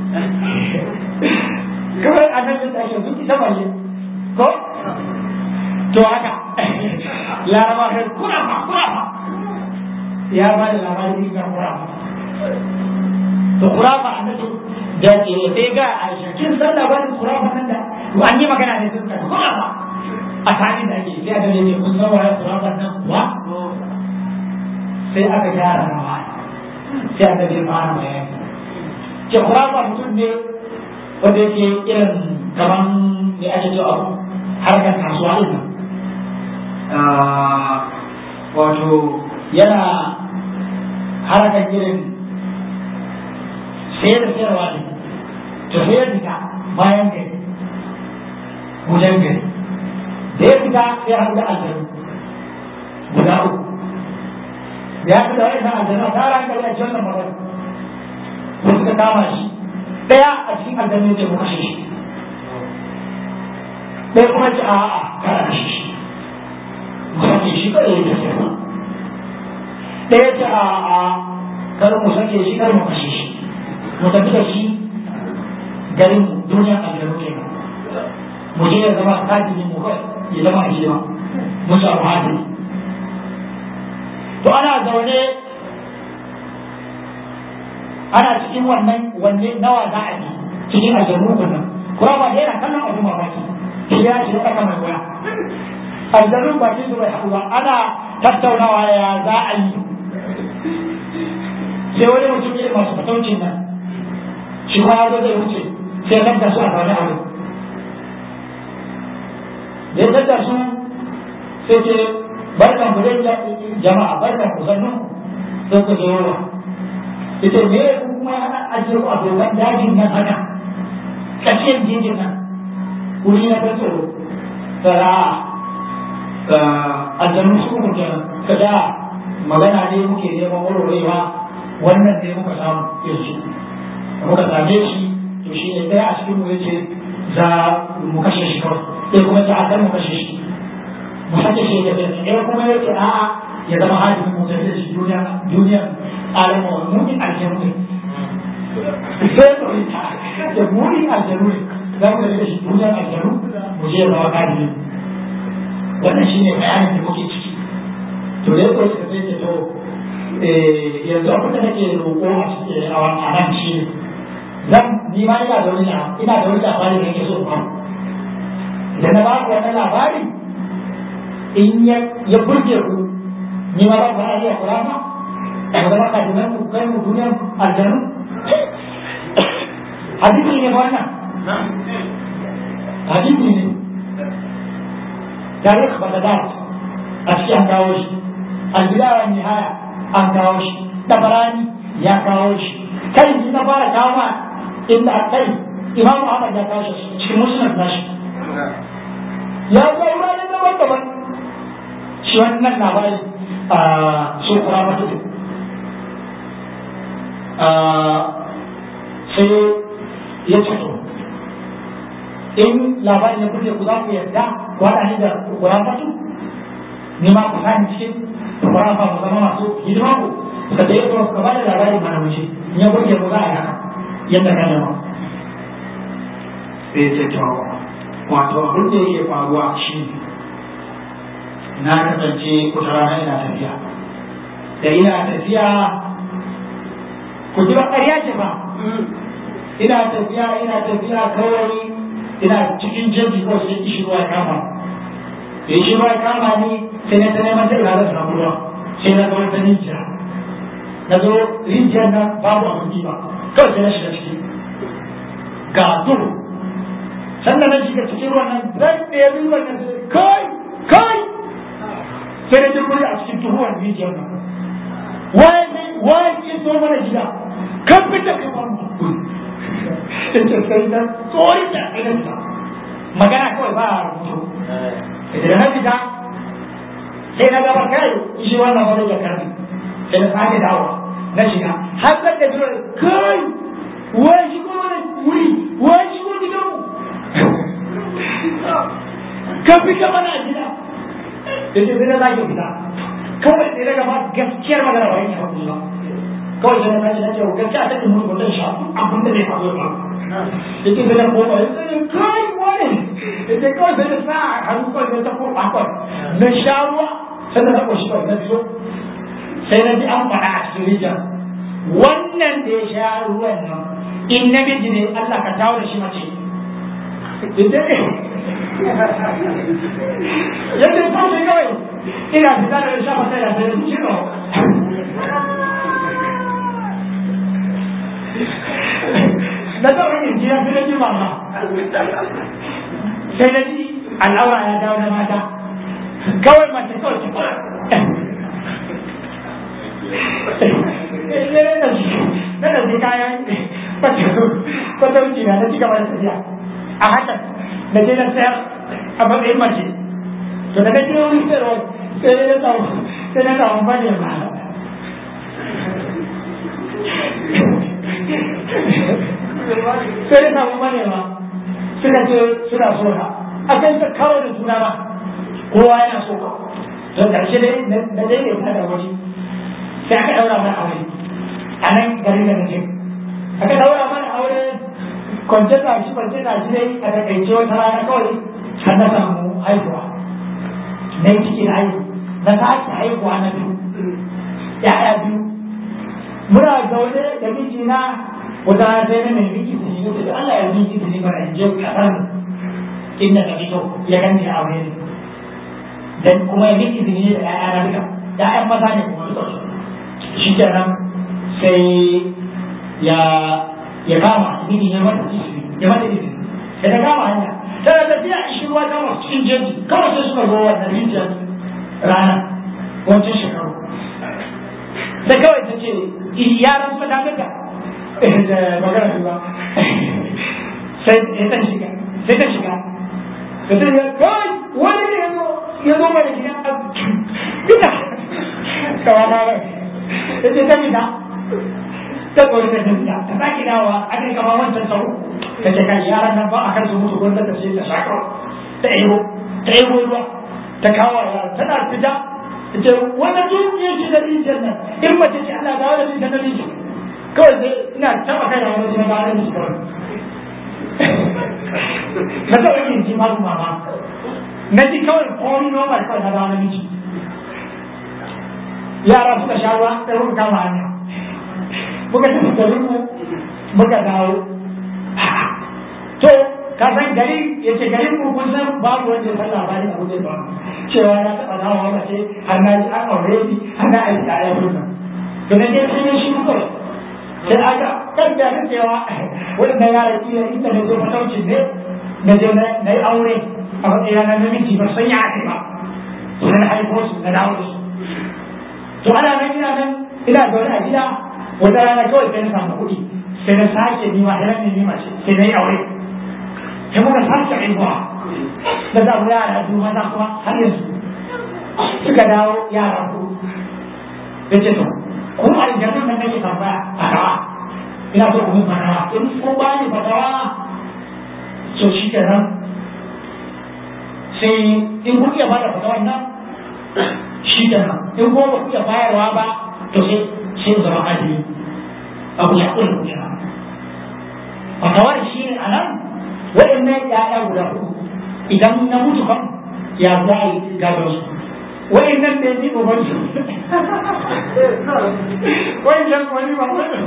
kawai a nan da tashi sun ita balle ko to haka laraba kai kura ba kura ba ya ba da labarin ga kura ba to kura ba a nan da ke sai ga a shakin san labarin kura ba nan da an yi magana ne sun ka kura ba a tani da ake sai aka ne kun san waye kura ba nan kuwa sai aka gyara rawa sai aka je fara bayani ke kura ba mutum ne wanda yake irin kaman da ake cewa abu harkar kasuwa din wato yana harkar irin sayar da sayarwa ne to sai ya fita bayan gari gudan gari da ya fita sai ya haɗu da aljanu guda uku da ya fita wani aljanu a tara hankali a cikin wannan magana ko suka kama shi ɗaya a cikin aljanu ce muka shi ɗaya kuma ce a'a kada shi shi musamman shi kada ya tafi ba ɗaya ce a'a kar mu sake shi kar mu kashe shi mu tafi da shi garin duniya aljanu ke mu je ya zama kadini mu kai ya zama hidima mu samu hadini to ana zaune ana cikin wannan wanne nawa za a yi cikin aljanu nan kuma ba da yana kallon abin mamaki shi ya shi aka mai waya aljanu ba shi bai haɗu ba ana tattaunawa ya za a yi sai wani mutum ne masu fataucin nan shi kuma ya zo zai wuce sai kan su a zaune a wurin da ya tattara su sai ce barkan ku dai jama'a barkan ku sannu sai ku je yawa ita me kuma ana ajiye ku a dokan dajin nan haka tsakiyar jejin nan wuri na ta tsoro tara aljanu su kuma kenan kada magana ne muke neman warwarewa wannan ne muka samu yanzu muka same shi to shi ne ɗaya a cikin mu yace za mu kashe shi kawai sai kuma ta akan mu kashe shi mu sake shi da bai ɗaya kuma yace a'a ya zama hadimin mu tafi da shi duniya duniya alamu mumin aljanu ne sai to ita da mumin aljanu ne za mu tafi da shi duniya aljanu mu je ya zama hadimi wannan shine bayanin da muke ciki to dai ko suka sai ce to yanzu abin da nake roƙo a nan shi ne zan ni ma ina da wani ina da wani labari da yake so ba idan na ba ku wannan labari in ya ya burge ku ni ma ba ku ana iya kula ma da zama ka dinan ku kai mu duniyar aljanu hadisi ne ba wannan hadisi ne tarikh bagdad a cikin an kawo shi albidaya nihaya an kawo shi tabarani ya kawo shi kai ni na fara kawo ma inda a kai imam Ahmad ya kawo shi cikin musnad nashi ya zo wurare daban-daban shi wannan labari a su kura mata sai ya ce to in labarin ya kuke ku za ku yarda ku haɗa ni da kura mata ni ma ku sani cikin kura fa mu zama masu hidima ku suka ce to ka ba da labarin mana mu ce in ya kuke ku za a yi haka yadda ka nema sai ce to wato abin da yake faruwa shi na kasance kuta rana ina tafiya da ina tafiya ku ji ba ƙarya ce ba ina tafiya ina tafiya kawai ina cikin jeji ko sai ishi ruwa ya kama da ishi ruwa ya kama ni sai na ta neman ta ina da samu ruwa sai na ga wata rijiya na zo rijiyar nan babu abin ba kawai sai na shiga ciki ga duhu sannan na shiga cikin ruwan nan zan ɗaya ruwan nan sai kai kai sai da jirgin a cikin tuhuwar rijiyar nan waye ne waye ke so mana gida kan fita ka ba mu yace sai da tsori da idan ta magana kawai ba a rubutu idan na fita sai na gaba kai shi wannan wani ya karbi sai na sake dawo na shiga har sai da jira kai wai shi ko wani wuri wai shi ko gidan mu ka fita mana a gida yace sai na sake fita kawai sai daga ba gaskiyar magana ba yake hakuri ba kawai sai na sake na ce gaskiya ta ke mutu wannan sha abin da zai faru ba yace sai na koma yace kai wani yace kawai sai na sa hannu kawai sai ta koma kawai na sha ruwa sai na sako shi kawai na fito sai na ji an faɗa a cikin rijiyar wannan da ya sha ruwan nan in namiji ne Allah ka dawo da shi mace yadda yadda ya tashi kawai ina fita da shafa sai da sai ciro na zaune in ji ya fi da ji mama sai na ji al'aura ya dawo da mata kawai mace kawai ta fara na da zai kayan kwatauci na na ci gaba da tafiya a hakan da je na sayar a matsayin mace to da kake wuri sayarwa sai na samu sai na samu bane ba sai na samu bane ba suka ce suna so na a kan ta kawo da juna ba kowa yana so ka don karshe dai na daidaita da wani sai aka daura mana aure a nan garin da nake aka daura mana aure kwance ta shi kwance ta shi dai a takaice wata rana kawai har na samu haihuwa na yi ciki na haihu na sake haihuwa na biyu ya'ya biyu muna zaune da mijina wata rana sai na mai miki su yi da Allah ya miki su yi mana in je kasar inda ka fito ya gani a aure ne dan kuma ya miki su yi da ya'ya na duka ya'yan maza ne kuma duka shi kenan sai ya ya kama mini ya mata izini ya mata izini sai ta kama hanya tana tafiya a shi ruwa ta masu cikin jeji kawai sai suka zo wannan rijiyar rana wancan shekaru sai kawai ta ce yaran suka dame ta da magana ba sai ta shiga sai ta shiga da ta shiga kawai wani ne ya zo ya zo mana gidan fita kawai na rai ya ce ta fita ta tsori ta tafiya ta sake dawa a kai kama wancan sau ta ce kai yaran nan ba a kan su mutu gwanda ta ce ta shaka ta ebo ta ebo ruwa ta kawo yaran tana fita ta ce wannan dukiyar shi da rijiyar nan in mace ce Allah dawo da shi ta rijiyar kawai sai ina taba kai da wani jina da shi kawai na taɓa yin ji babu mama na ji kawai komi normal kawai na dawo namiji yara suka sha ruwa sai muka kama hanya muka tafi garin mu muka dawo to ka san gari ya ce garin mu kun san babu wanda ya san labarin abu da ba cewa na taɓa dawowa mace har na ji an aure ni har na aiki a yau nan to na je sai ya shi kawai sai aka kan da kan cewa wannan yara kila inda na je fataucin ne na je na yi aure a matsayin na namiji ba san ya ake ba sai na haifo su na dawo su to ana nan ina nan ina zaune a gida wata rana kawai sai na samu kuɗi sai na sake nima sai na nima ce sai na yi aure sai muka sake haihuwa na samu yara biyu maza kuma har yanzu suka dawo yara ku da ce to kuma aljanun nan nake tambaya fatawa ina so ku mun fatawa in ko ba ni fatawa so shi kenan sai in kun iya bada fatawar nan shi kenan in ko ba ku iya bayarwa ba to sai sai zama adili abu ya kula kenan fatawar shi ne a nan waɗannan ya'ya guda uku idan na mutu kan ya za a yi gadon su waɗannan da ni uban su waɗannan wani ba wani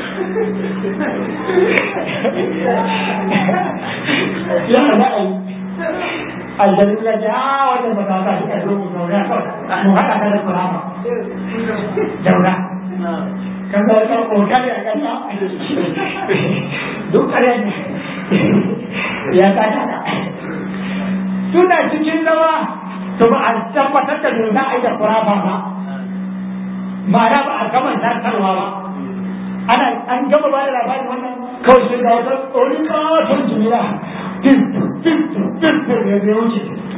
ya za a yi aljanu ya ce a wannan ba ta shi ka zo mu zauna mu haɗa ka da kurama zauna kan da ka kokari a kasa duk ƙarya ne ya ta ta suna cikin zama to ba a tabbatar da me za a yi da kurafa ba ma'ana ba a gama zartarwa ba ana an gama ba da labarin wannan kawai sai ga wata tsori kawaton jimila tin tin tin tin da ya wuce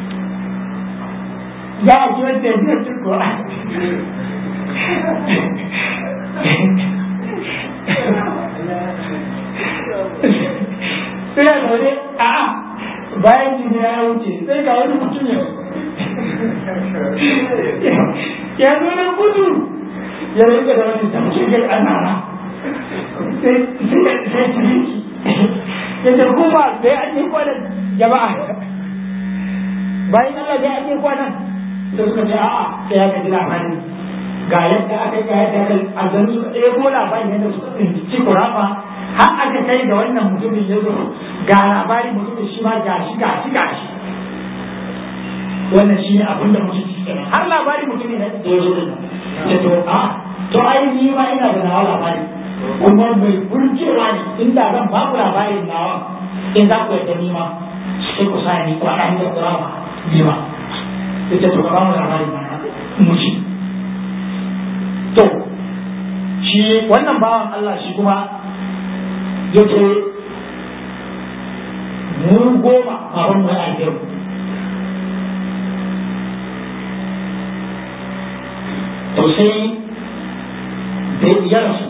za a ji wanda ya biya cin kuwa sai ya zaune a bayan jini ya wuce sai ga wani mutum ya ya zo da gudu ya rike da wani tamshi ga anara sai sai ciki ya ce kuma da ya ake kwanan jama'a bayan Allah da ya ake kwanan da suka ce a'a sai ya kaji labari ga yadda aka yi ga yadda aka yi aljanu suka ɗebo labarin yadda suka tsinci kurafa har aka kai da wannan mutumin ya zo ga labari mutumin shi ma ga shi ga shi ga shi wannan shi ne abin da mutum ke kenan har labari mutumin da ya zo din ya to a to ai ni ma ina da nawa labari kuma mai burgewa ne inda zan ba ku labarin nawa in za ku yarda ni ma sai ku sa ni ku haɗa ni da kurafa ni ma ita to ka ba mu labarin ma mu ci to shi wannan bawan Allah shi kuma ya ce mu goma baban mu ya mu to sai da ya rasu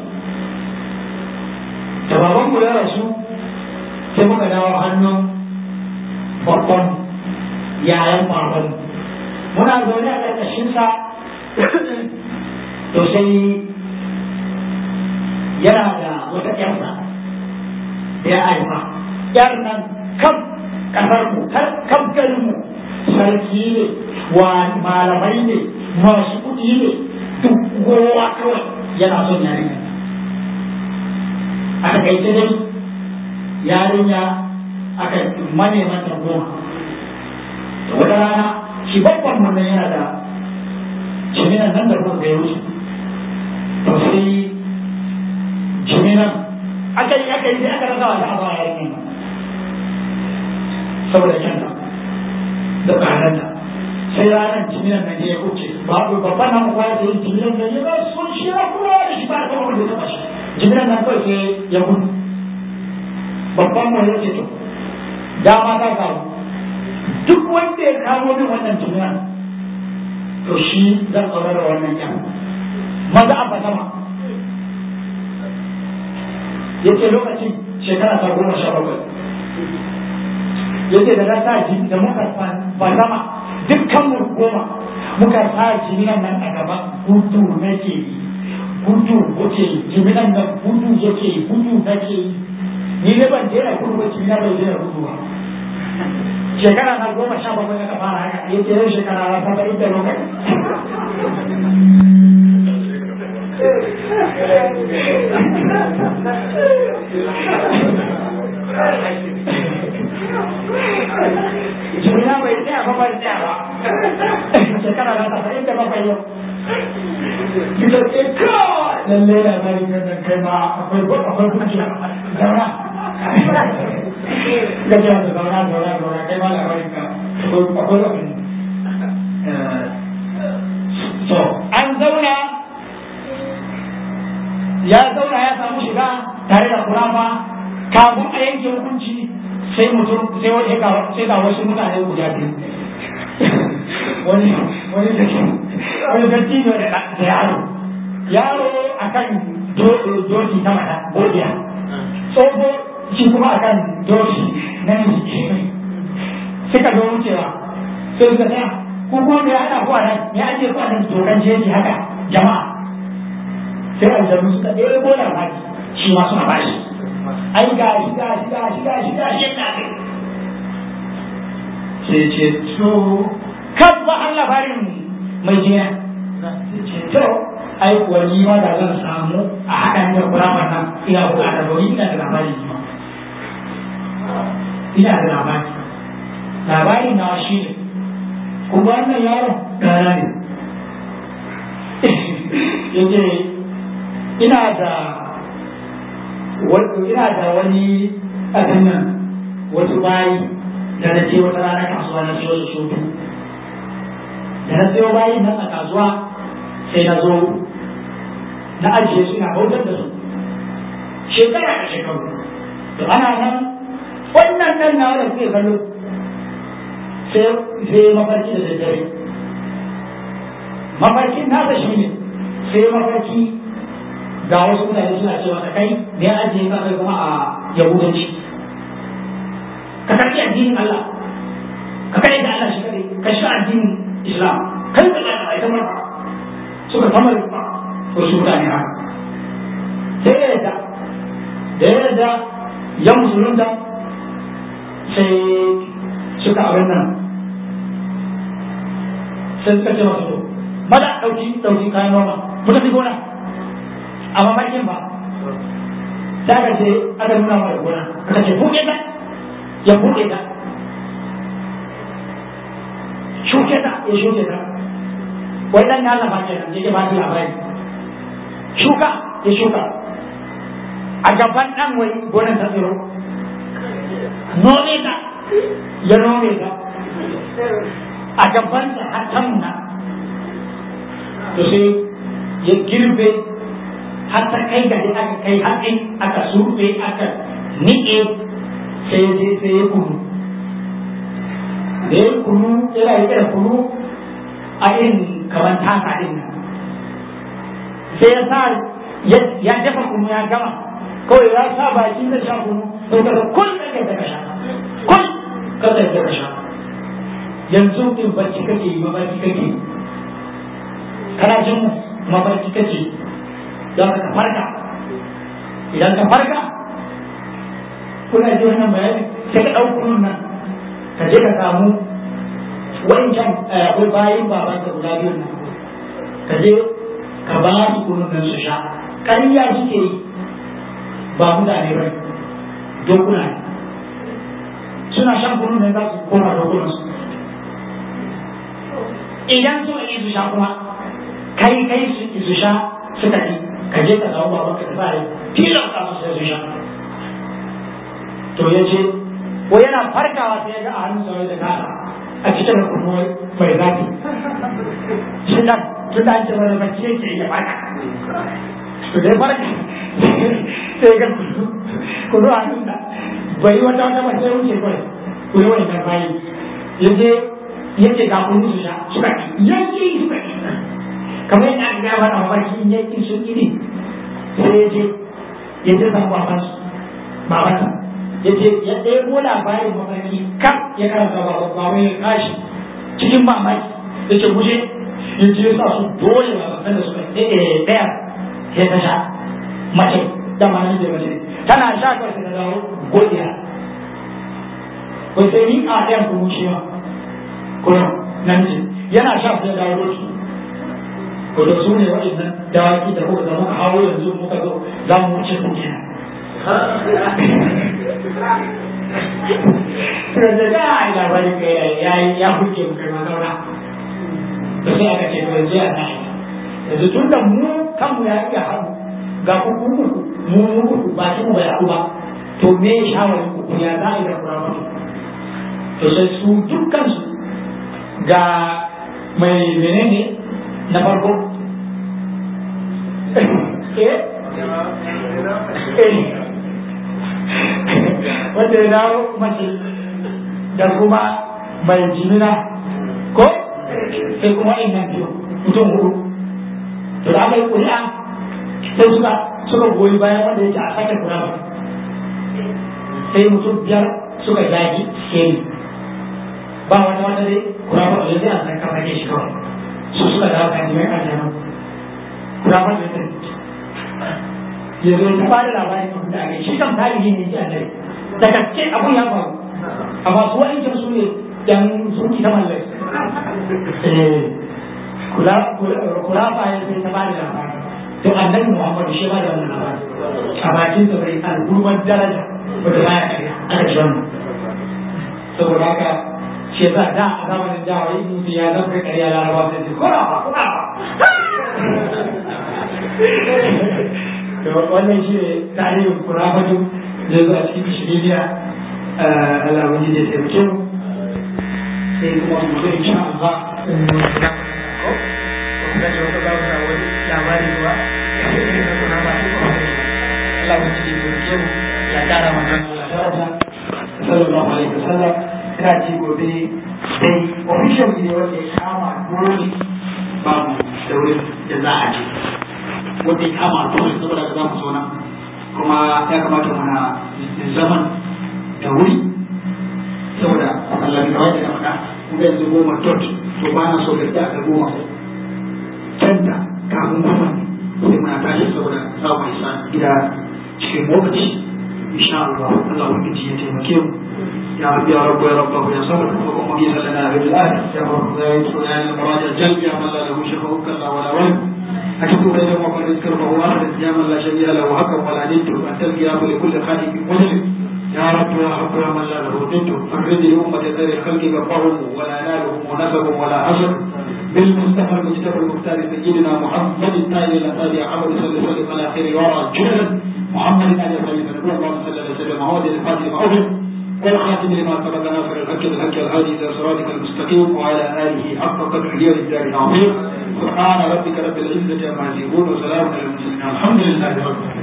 da baban mu ya rasu sai muka dawo hannun babban yayan baban muna zaune a ƙarƙashinsa to sai yana da wata ƴarsa da ya haifa ƴar nan kam ƙasar mu kam garin mu sarki ne wa malamai ne masu kuɗi ne duk kowa kawai yana son yarinya a takaice dai yarinya aka maneman ta goma da wata rana shi babban mun yana da jiminan nan da kuma ya wuce to sai jiminan aka yi aka yi sai aka rasa wata abu a yakin saboda kyanta da tsadanta sai ranar jiminan nan ya wuce babu babban nan kuwa da yin jiminan nan ya sun shi ya kula da shi ba ta wanda ya taba shi jiminan nan kawai sai ya gudu babban mu ya ce to dama ta samu duk wanda ya kawo min wannan jiminan to shi zan aure da wannan yan maza a sama ya ce lokacin shekara ta goma sha bakwai ya ce da na sa jini da muka ba sama dukkan mu goma muka sa jiminan nan a gaba gudu nake yi gudu kuke yi jiminan nan gudu yake yi gudu nake yi ni ne ban daina gudu ba jimina bai daina gudu ba shekara na goma sha bakwai aka fara haka ya ce yau shekara na saba'in da lokaci jimina bai tsaya ba bai tsaya ba shekara na saba'in da bakwai yau Kita ce kawai lallai da bari nan kai ma akwai akwai hujja zauna gajiya da zauna zauna zauna kai ma labarin ka akwai wani so an zauna ya zauna ya samu shiga tare da kurama kafin a yanke hukunci sai mutum sai wani sai ga wasu mutane guda biyu wani wani da ke wani da tino da yaro yaro akan doki ta mata godiya tsoho shi kuma akan doki na miji suka zo wucewa sai suka tsaya ko kuma me haɗa ku a nan me ake ku a nan dokan jeji haka jama'a sai aljanu suka ɗebo labari shi ma suna bashi ai ga shi ga shi ga shi ga shi ga shi yana kai sai ce to kan ba an labarin mai jiya ce to ai kuwa ni ma da zan samu a haɗa da kuramar nan ina buƙatar domin ina da labari ma ina da labari labari na shi ne kuma wannan yaron ɗana ne yake ina da ina da wani abin nan wasu bayi da na ce wata rana kasuwa na siyo su sotu da na sayo bayin nan a kasuwa sai na zo na ajiye su ina bautar da su shekara da shekaru to ana nan wannan ɗan na wanda suke kallo sai mafarki da daddare mafarkin nasa shi ne sai mafarki ga wasu mutane suna cewa ka kai da ya ajiye ka kai kuma a yahudanci ka karɓi addinin Allah ka kai da Allah shi kadai ka shiga addinin Islam kai da Allah ai kamar suka kamar ba wasu mutane haka sai ya yadda da ya yadda ya musulunta sai suka abin nan sai suka ce masu to mada ɗauki ɗauki kayan noma mu tafi gona a mamakin ba da ka ce aka nuna mara gona aka ce buɗe ta ya buɗe ta shuke ta ya shuke ta wai dan nasa ba kenan yake ba ni labari shuka ya shuka a gaban dan wai gonan ta tsiro nome ta ya nome ta a gaban ta har ta nuna to sai ya girbe har ta kai ga aka kai haɗin aka surfe aka niƙe sai ya je sai ya kunu da ya kunu yana rike da kunu a irin kamar tasa din nan sai ya sa ya dafa kunu ya gama kawai ya sa baki da sha kunu sai ka kun da kai daga sha kun ka da daga sha yanzu din bacci kake yi mabarki kake kana jin mu mabarki kake don ka farka idan ka farka kuna ji wannan bayani sai ka ɗau kunun nan ka je ka samu wancan akwai bayan baban ka guda biyun nan ka je ka ba su kunun nan su sha ƙarya suke yi ba mutane ba dokuna ne suna shan kunun nan za su koma dokunan su idan suka yi su sha kuma kai kai su su sha suka yi ka je ka samu baban ka tafi tilan ka su sai su sha to ya ce ko yana farkawa sai ya ga a hannun sa da kasa a cikin kuma mai zafi shi nan tun da an ce wani bacci yake ya farka to dai farka sai ga kudu kudu a hannun da bai wata wata ba sai wuce kawai kudu wani kan bayi ya je ya ce ga kudu su sha suka ki yanki suka ki kamar yadda aka gaya mana mafarki yanki sun iri sai ya je ya je san babansu babansa ya ce ya ɗebo labarin mafarki kam ya karanta ba ba wai ya kashi cikin mamaki ya ce guje ya ce sa su dole ba san da suka ɗaya ya ta sha mace da ma nan da mace tana sha kawai ta dawo godiya wai sai ni a ɗayan kuma shi ma kuma nan ce yana sha sai dawo doki ko da su ne waɗannan dawaki da kuka da muka hawo yanzu muka zo za mu wuce ku kenan suka ce da ai labarin ka ya ya huke mu kai mazauna da sai aka ce mai jiya na yanzu tun da mu kanmu ya iya haɗu ga kuku uku mu mu uku ba shi mu bai haɗu ba to me shawarin ku ya za a yi da kuramatu to sai su dukkan su ga mai menene na farko eh wanda ya dawo mace da kuma mai jimina ko sai kuma innan biyu mutum hudu to da aka yi ƙuri'a sai suka suka goyi bayan wanda yake a sake kura ba sai mutum biyar suka zagi skeli ba wata wata dai kura ba da zai a san kafa ne shi kawai su suka dawo kan jimai kan jama'a kura ba da zai ya zo ta bada labarin abin da aka yi shi kan tarihi ne ji annabi da gaske abun ya faru amma su wa'ancan su ne yan suki ta mallai kula kula fa ya sai ta bada labarin to annabi Muhammadu shi ba da wannan labari a bakin sa bai al'ummar daraja wanda baya kariya aka ji wannan saboda haka shi yasa da a zamanin da wai mutum ya zama kariya larabawa sai ce kura ba kura ba wannan shi ne tarihin kurafatu da zuwa cikin shiriniya Allah wani da taimake mu sai kuma mu zai insha Allah ko ko da wata za mu samu labari ba irin na kuna ba shi ko Allah mu ci mu ke mu ya kara mana daraja sallallahu alaihi wasallam ina ji gobe dai official ne wanda ya kama dole babu da wurin da za a je wanda ya kama dole saboda za mu zo nan kuma ya kamata muna zaman da wuri saboda Allah ya kawai da faɗa kuma yanzu goma tot to ba na so da ta goma canta kafin goma sai muna tashi saboda za mu isa gida cikin lokaci insha Allah Allah ubangiji ya taimake mu يا رب يا رب يا رب يا صبر وقم مجيزا لنا بالآن يا رب يا يسر يا المراجع الجلب يا من لا له شفه كلا ولا ولد أكتب بينهم وفرد كربه واحد يا من لا شبيه له حكم ولا ند أنت القيام لكل خالق مجرم يا رب يا رب يا من لا له ند فرد لأمة خير الخلق غفرهم ولا نالهم ونسب ولا حشر بالمصطفى المجتبى المختار سيدنا محمد التالي الأسابيع عمر صلى الله عليه على خير ورى جهلا محمد عليه الصلاة والسلام اللهم صل على سيدنا محمد الفاتح المعظم والخاتم لما سبق ناصر الحق بالحق الهادي الى صراطك المستقيم وعلى اله حق قدره والدار العظيم سبحان ربك رب العزه عما يصفون وسلام على المرسلين الحمد لله رب العالمين